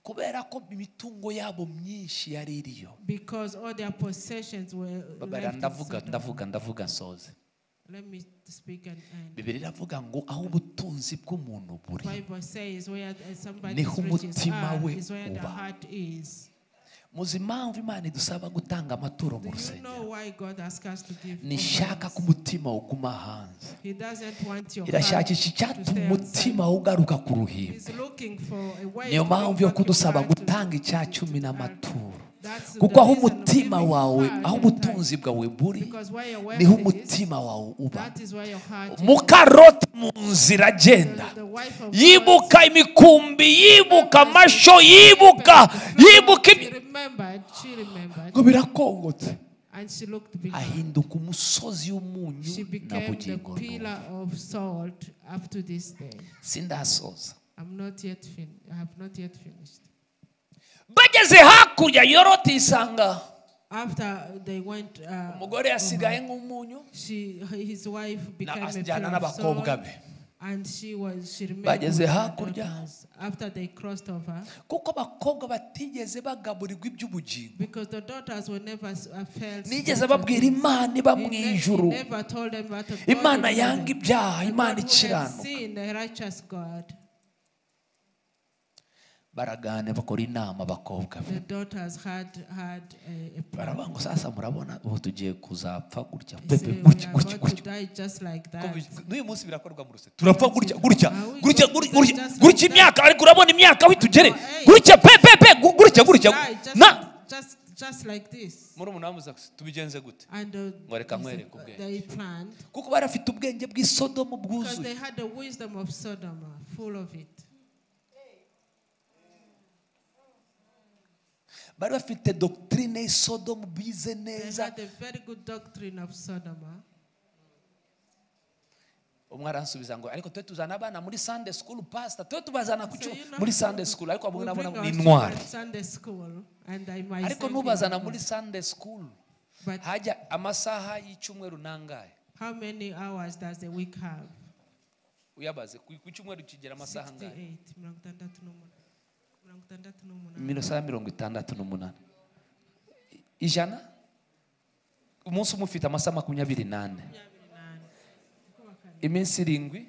kubera ko imitungo yabo myinshi yari iriyo Because all their possessions were left babara in ndavuga Sodom. ndavuga ndavuga nsoze Let me speak and end. bibiri iravuga ngo aho ubutunzi bw'umuntu buri Bible says where uh, somebody's Niho riches umutima are we is where the uba. heart is. muzi impamvu imana idusaba gutanga amaturo Do mu you know rusengero why God asks us to give? nishaka ko offerings? umutima uguma hanze He doesn't want your heart to irashakisha icyatuma stay umutima outside. ugaruka ku ruhimbi He's looking for a way niyo to mpamvu bring yo back your kudusaba heart to- gutanga icya to- cumi to heart. n'amaturo That's the kuko aho reason of umutima giving wawe heart aho and ubutunzi bwawe buri time. Because where your niho wealth is, umutima wawe uba that is where your heart is. mukaroti mu nzira agenda The- the wife of God yibuka imikumbi yibuka amasho yibuka yibuka remembered- ibi- she remembered, she remembered, ngo birakongotse and she looked behind. ahinduka umusozi w'umunyu She na became the bugingo n'ubu. pillar of salt up to this day. sindasoza I'm not yet fin- I have not yet finished. bageze hakurya yoroti yisanga After they went, uh, umugore yasigaye nk'umunyu she, his wife na- became a pillar ajyana of salt, n'abakobwa be and she was she remained Bageze with her hakurya. daughters after they crossed over kuko abakobwa batigeze bagaburirwa iby'ubugingo because the daughters were never s- uh, felt. nigeze babwira imana iba mu ijuru never told them about the God imana in yanga heaven. ibyaha A imana God who had ikiranuka seen the righteous God. baragane bakora inama abakobwa be The daughters had had a, a plan. baravuga ngo sasa murabona ubu tugiye kuzapfa gutya pepe They say, gutya we gutya are about to gutya die just like Ko that. bi- n'uyu munsi birakorwa mu rusengero turapfa gutya gutya Are we gutya going to gutya die just gutya like imyaka ariko urabona imyaka aho itugere Hey. gutya pepepe gutya gutya Die just, na just, just like this. muri umuntu wamuza tubigenze gute And Ngo reka uh, nkwereke ubwenge. they planned kuko bari bafite ubwenge bw'isodomu because bwuzuye they had the wisdom of Sodom, uh, full of it. bari bafite dogitirine y'isodomu bize They neza had a very good doctrine of Sodom. uh. umwe aransubiza ngo ariko twe tuzana abana muri sunday school pastor twe tubazana ku So cyuma you know, muri sunday school ariko we bamwe nabona bring ni our intwari children Sunday school, and I myself ariko is nubazana one. muri sunday school But hajya amasaha y'icyumweru nangahe how many hours does a week have? uyabaze ku ku cyumweru kigera amasaha angahe 68. mirongo itandatu n'umunani. Mirongo itandatu n'umunani. amasaha mirongo itandatu n'umunani ijana umunsi umwe ufite amasaha makumyabiri n'ane Makumyabiri n'ane. iminsi irindwi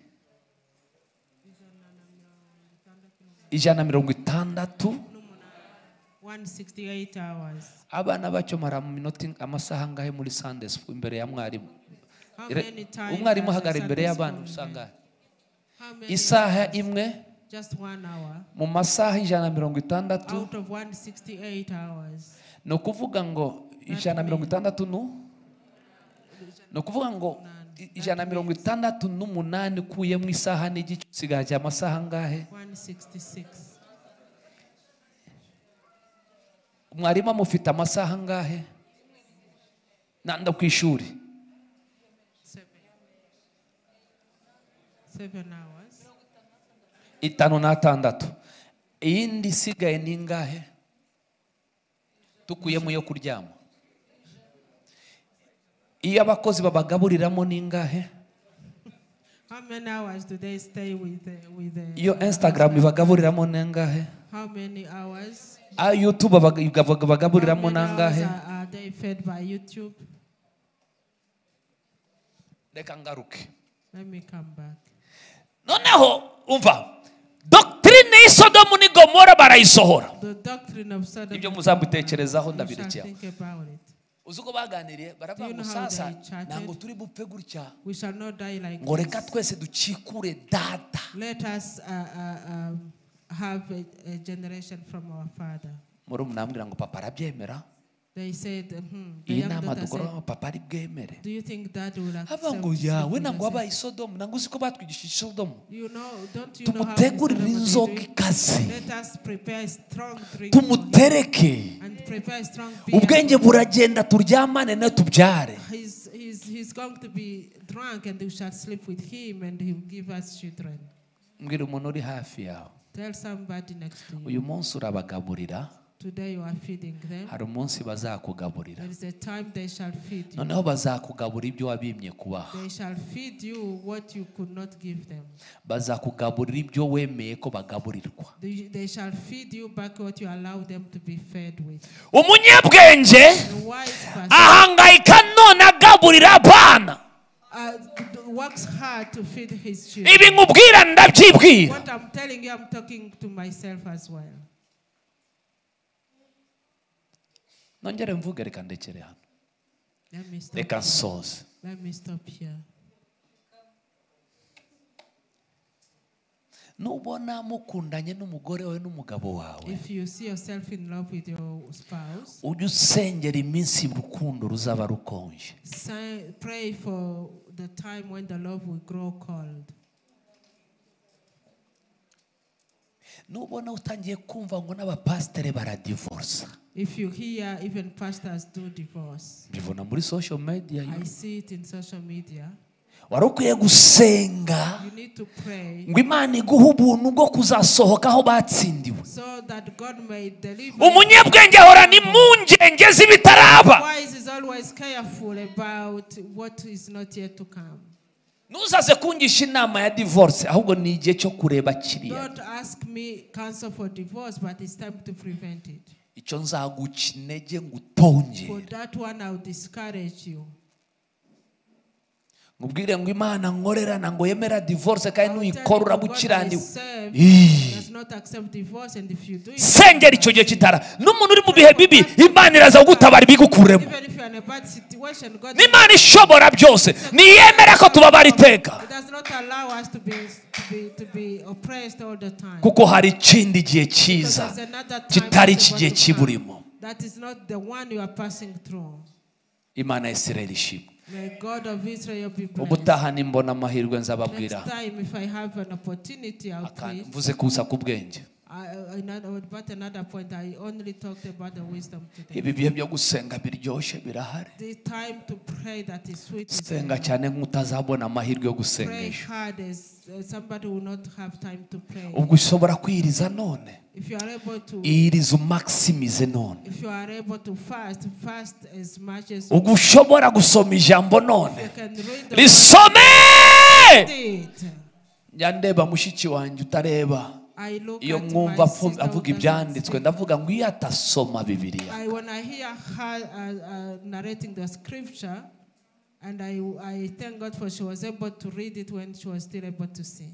ijana mirongo itandatu 168 hours. abana bacyo mara mu minota ing- amasaha angahe muri sunday school imbere ya mwarimu How Re- many times umwarimu does a ahagarara imbere Sunday y'abana school usanga How many isaha imwe just one hour mu masaha ijana na mirongo itandatu out of 168 hours. ni ukuvuga ngo ijana na mirongo itandatu nu ni ukuvuga ngo i- ijana na mirongo itandatu n'umunani ukuyemo isaha n'igice usigaye cya amasaha angahe 166. mwarimu amufite amasaha angahe nanda ku ishuri Seven. Seven hours. itanu n'atandatu iyindi isigaye ni ingahe dukuyemo iyo kuryama iyo abakozi babagaburiramo ni ingahe How many hours do they stay with the, with the, iyo instagram ibagaburiramo ni ingahe How many hours? ayo youtube baga- baga- How bagaburiramo many ni hours angahe are, are they fed by YouTube? reka ngaruke Let me come back. noneho umva dogitirine y'isodomu ni gomora barayisohora The doctrine of Sodom. ibyo and muzabitekerezaho Gomorrah, you shall ndabirekeho think about it. uzi uko baganiriye baravuga Do you ngo know how sasa they chatted? ntabwo turi bupfe gutya We shall not die like ngo reka this. twese dukikure data Let us uh, uh, um, have a, a generation from our father. muri munambwira ngo papa arabyemera They said, hmm, the iyi young nama daughter said, dukora papa ari bwemere Do you think dad will accept? hava ngo this yawe proposal?" ntabwo wabaye isodomu ntabwo uzi ko batwigishije isodomu You know, don't you know how to tumutegurire inzoga ikaze Let us prepare strong drink for him tumutereke and prepare strong beer. ubwenge buragenda turyamane nawe tubyare He's, he's, he's going to be drunk and we shall sleep with him and he will give us children. mbwira umuntu uri hafi yawe Tell somebody next to you. uyu munsi urabagaburira Today you are feeding them. hari umunsi bazakugaburira There is a time they shall feed you. noneho bazakugabura ibyo wabimye kubaha They shall feed you what you could not give them. bazakugaburira ibyo wemeye ko bagaburirwa They they shall feed you back what you allow them to be fed with. umunyabwenge The wise person ahangayika none agaburira abana uh, works hard to feed his children. ibi nkubwira ndabyibwira What I'm telling you, I'm talking to myself as well. nongere mvuge reka ndekere hano Let me stop. reka nsoze Let me stop here. nubona mukundanye n'umugore wawe n'umugabo wawe If you see yourself in love with your spouse, ujye usengera iminsi urukundo ruzaba rukonje say, pray for the time when the love will grow cold. nubona utangiye kumva ngo n'abapasitere baradivorsa If you hear even pastors do divorce, mbibona muri social media I see it in social media. wari ukwiye gusenga You need to pray ngo imana iguhe ubuntu bwo kuzasohoka aho batsindiwe so that God may deliver. umunyabwenge ahorana impungenge z'ibitaraba Wise is always careful about what is not yet to come. ntuzaze kungisha inama ya divorce ahubwo ni igihe cyo kureba kiriya Don't ask me counsel for divorce, but it's time to prevent it. icyo nzaguca intege ngo For utongere that one, I'll discourage you. mubwire ngo imana nkorerana ngo yemera divorce kandi I'll tell nuyikora you, God urabukirandiwe myself Ih. does not accept divorce, and if you do it, sengera icyo gihe kitara n'umuntu uri mu bihe bibi imana iraza kugutabara ibigukuremo even if you're in a bad situation, God n'imana ishobora byose ntiyemera ko tubabara iteka He does not allow us to be to be to be oppressed all the time. kuko hari ikindi gihe Because cyiza there's another time kitari that iki you gihe want to come. kiburimo That is not the one you are passing through. imana ya isirayeli ishimwe May God of Israel be blessed. ubutaha nimbona amahirwe nzababwira Next time, if I have an opportunity, I'll akandi preach. mvuze kusa ku bwenge I, I- another, but another point, I only talked about the wisdom today. ibi bihe byo gusenga biryoshye birahari The time to pray that is sweet. is senga now. cyane nk'utazabona amahirwe yo gusenga Pray ejo hard as uh, somebody will not have time to pray. ubwo ushobora kwiriza none If you are able to, iyiriza umakisimize none if you are able to fast, fast as much as ubwo ushobora gusoma ijambo none you can. Read the risome it. njya ndeba mushiki wanjye utareba I look iyo at mwumva my avu- sister who avuga doesn't ibyanditswe speak. ndavuga ngo iyo atasoma bibiliya I, when I hear her uh, uh, narrating the scripture, and I, I thank God for she was able to read it when she was still able to see.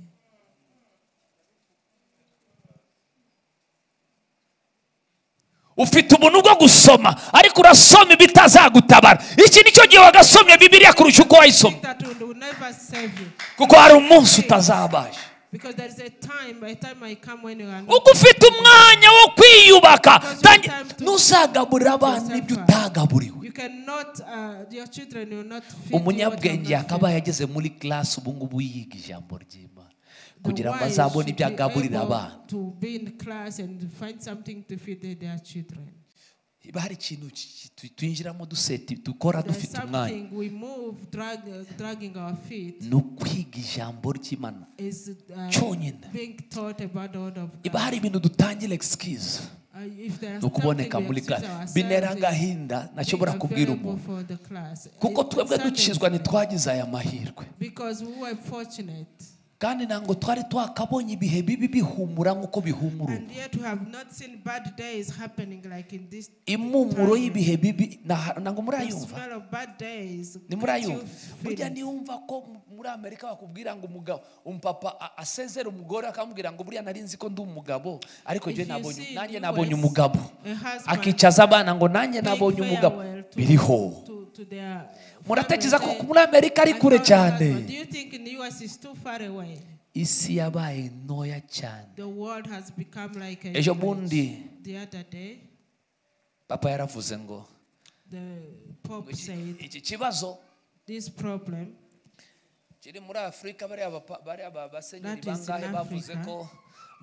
ufite ubuntu bwo gusoma ariko urasoma ibitazagutabara iki ni cyo gihe wagasomye bibiliya kurusha uko wayisoma That will, will never save you. kuko hari umunsi utazabasha Because there is a time, by the time I come when you are not ubwo ufite umwanya wo kwiyubaka Because tangi- you have to- ntuzagaburire abana ibyo yourself. utagaburiwe You cannot, uh, your children will not feed you what you have umunyabwenge not fed. yakabaye ageze muri class ubu ngubu yiga ijambo ry'imana kugira ngo The wise azabone should ibyo be agaburira able abana To be in class and find something to feed their children. niba hari ikintu ki- ki- tu- twinjiramo duseti dukora There's dufite umwanya something we move drag, dragging our feet ni ukwiga ijambo ry'imana is uh, cyonyine being taught about the word of niba God. hari ibintu dutangira egisikirizi Uh, if there is ni ukuboneka something we muri excuse class ourselves binera in, agahinda ntashobora being kubwira available umuntu for the class. kuko It- twebwe something- dukizwa ntitwagize aya mahirwe Because we were fortunate. kandi ntabwo twari twakabonye ibihe bibi bihumura nk'uko bihumura ubu And yet we have not seen bad days happening like in this. impumuro y'ibihe bibi nta- ntabwo The murayumva smell of bad days. ni that you murayumva burya feel. niyumva ko mu- muri amerika bakubwira ngo umugabo umupapa a- asezera umugore akamubwira ngo buriya nari nzi ko ndi umugabo ariko If njye you nabonye see in nanjye US, nabonye umugabo a husband akicaza abana ngo nanjye paying nabonye umugabo farewell to- biriho to- to their muratekereza ko family muri amerika ari and kure all that cyane one. Do you think in US is too far away? isi yabaye ntoya cyane The world has become like a ejo village. bundi The other day, papa yaravuze ngo the Pope said, iki kibazo this problem kiri muri afurika bariya bapa- bariya ba- basenyeri That is in bangahe bavuze Africa. ko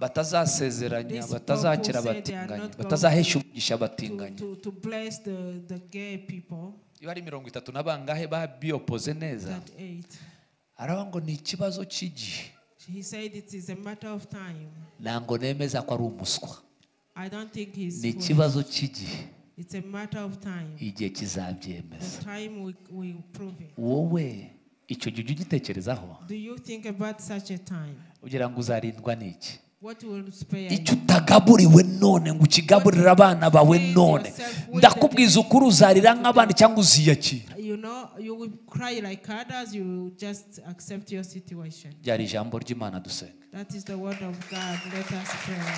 batazasezeranya This batazakira people say they are abatinganyi not going batazahesha umugisha to, abatinganyi to, to bless the, the gay people iyo ari mirongo itatu na bangahe babiyopoze neza that ate. araba ngo ni ikibazo cy'igihe He said it is a matter of time. ntabwo nemeza ko ari umuswa I don't think he's ni foolish. ikibazo cy'igihe It's a matter of time. igihe kizabyemeza The time we, we prove it. wowe icyo gihe ujya ugitekerezaho Do you think about such a time? ugira ngo uzarindwa n'iki What will spare you? icyo utagaburiwe none ngo ukigaburire abana bawe none ndakubwiza ukuri uzarira nk'abandi cyangwa uziyakira You know, you will cry like others, you will just accept your situation. ryari ijambo ry'imana dusenga That is the word of God. Let us pray.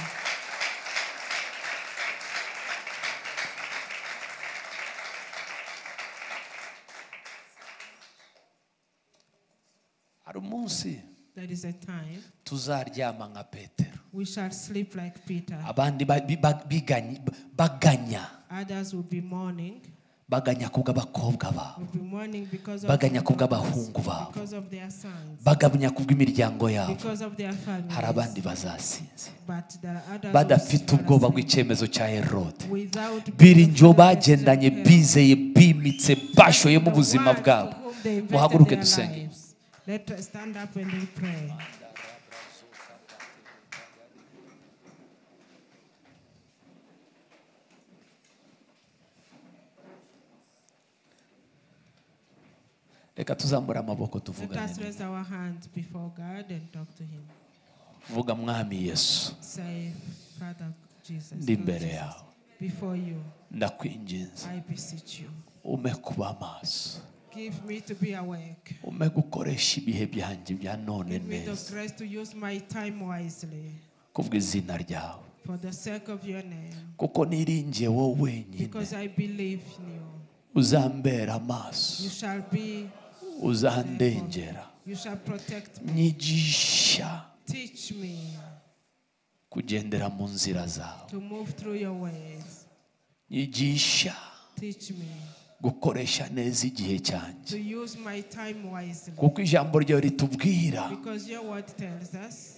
hari umunsi There is a time tuzaryama nka petero we shall sleep like Peter. abandi ba- bi- ba- biganye- baganya Others will be mourning. baganya kubw'abakobwa babo Will be mourning because of baganya their kubw'abahungu daughters, babo because of their sons, bagabanya kubw'imiryango yabo because of their hari abandi families. bazasinze But there are others badafite who ubwoba shall sleep bw'icyemezo cya herode without biringiwe being bagendanye affected. bizeye bimitse bashoyemo ubuzima bwabo muhaguruke uhaguruke dusenge dusenge reka tuzamure amaboko tuvugane nawe. vuga mwami yesu ndi imbere yawe Before you, ndakwinginze I beseech you, ume kuba amaso give me to be awake. ume gukoresha ibihe byanjye bya none Give me the neza grace to use my time wisely kubw'izina ryawe for the sake of your name, kuko niringiye wowe wenyine because I believe in you. uzambera You amaso shall be, uzandengera you shall protect me. nyigisha Teach me kugendera mu nzira zawe to move through your ways. nyigisha Teach me gukoresha neza igihe cyanjye to use my time wisely. kuko ijambo ryawe ritubwira Because your word tells us,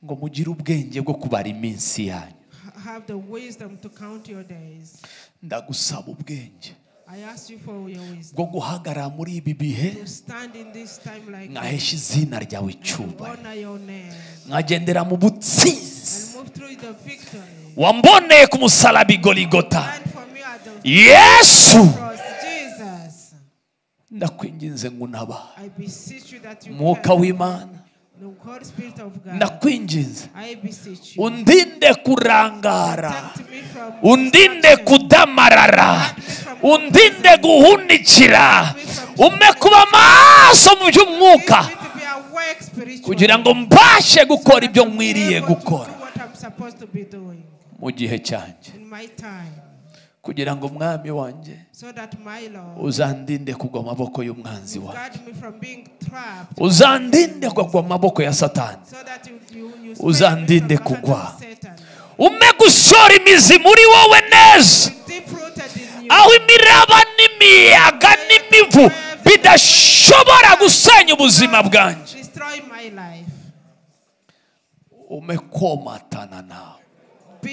ngo mugire ubwenge bwo kubara iminsi yanyu "Ha- have the wisdom to count your days. ndagusaba ubwenge I ask you for your wisdom. bwo guhagarara muri ibi bihe To stand in this time like nkahesha izina ryawe to icyubahiro honor your name nkagendera mu butsinzi and move through the victory. wamboneye ku musaraba i Golgotha. Stand for me at the yesu cross, Jesus. ndakwinginze ngo unabahe I beseech you that you umwuka can. w'imana The Holy Spirit of God. ndakwinginze I beseech you. undinde kurangara Protect me from undinde destruction. kudamarara undinde guhunikira ume kuba amaso mu by'umwuka Teach me to be awake spiritually. kugira ngo mbashe gukora ibyo I'm nkwiriye able to do gukora what I'm supposed to be doing mu gihe cyanjye in my time. kugira ngo umwami wanjye so that my Lord uzandinde kugwa mu maboko y'umwanzi will wawe guard me from being trapped, uzandinde kugwa mu maboko ya satani so that you, you, you Uzandinde spare me from the hand kugwa. of Satan. ume gusora imizi muri wowe neza Deep rooted in you, aho imiraba n'imiyaga n'imivu bidashobora gusenya ubuzima bwanjye destroy my life. umekomatana nawe Be,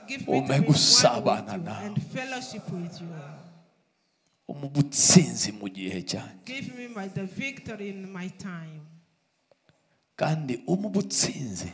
give me to be one with Umegusabana you nawe. and fellowship with you. mu butsinzi mu gihe cyanjye Give me my, the victory in my time. kandi umu butsinzi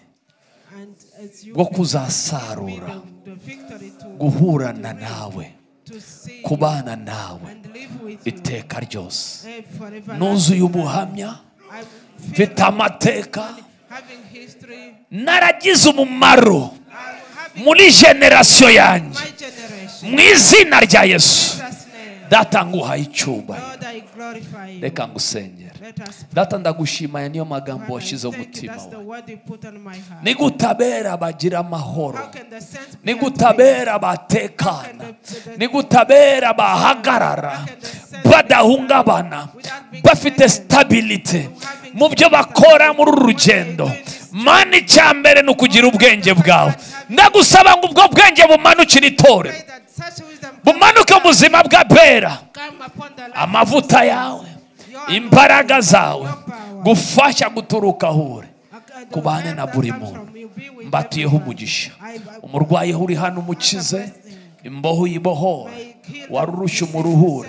And as you bwo give me kuzasarura the, the victory to, guhurana nawe to see you kubana nawe and live with you iteka ryose eh, forever. nuzuye ubuhamya I feel mfite amateka having history. naragize umumaro I'm having muri generasiyo yanjye my generation. mu izina rya yesu In Jesus' name. data nguhaye icyubahiro Lord, I glorify you. reka ngusengere Let us data ndagushimaya niyo magambo Father, I washyize mu thank you. mutima That's the wawe word you put on my heart. ni gutabera bagira amahoro How can the saints be ni at peace? gutabera batekana ni gutabera bahagarara badahungabana bafite sitabiriti mu byo bakora muri uru rugendo mani icya mbere ni ukugira ubwenge bwawe ndagusaba ngo ubwo bwenge bumanukire itorero Pray that such wisdom bumanuke mu buzima bwa bera come upon the life of amavuta yawe imbaraga zawe gufasha guturuka ahure the kubane life na that buri comes muntu. from you. Be with mbatiyeho everyone. umugisha I- I- umurwayi aho uri hano umukize imboho uyibohore wari urushye umuruhure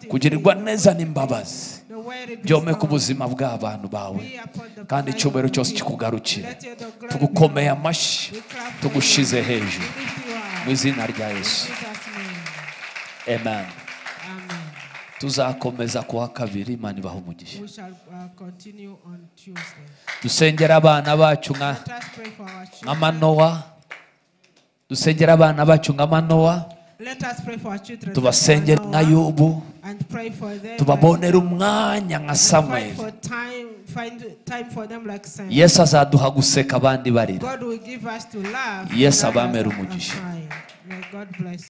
kugirirwa neza n'imbabazi the word be byomeke strong. ubuzima bw'abantu bawe Be upon the kandi life icyubahiro of cyose you. kikugarukire Let your glory be tugukomeye yours. amashyi We clap for tugushize you. hejuru We lift you up. mu izina rya yesu In Jesus' name. amen Amen. tuzakomeza kuwa kabiri imana ibaha umugisha We shall uh, continue on Tuesday. dusengera abana bacu nka Let us pray for our nka children. manowa dusengera abana bacu nka manowa Let us pray for our children. tubasengere nka yubu And pray for them. tubabonere umwanya nka And find samweli for time, find time for them like Samuel. yesu azaduha guseka abandi barira God will give us to love. Yes, and others abamera are umugisha. crying. May God bless.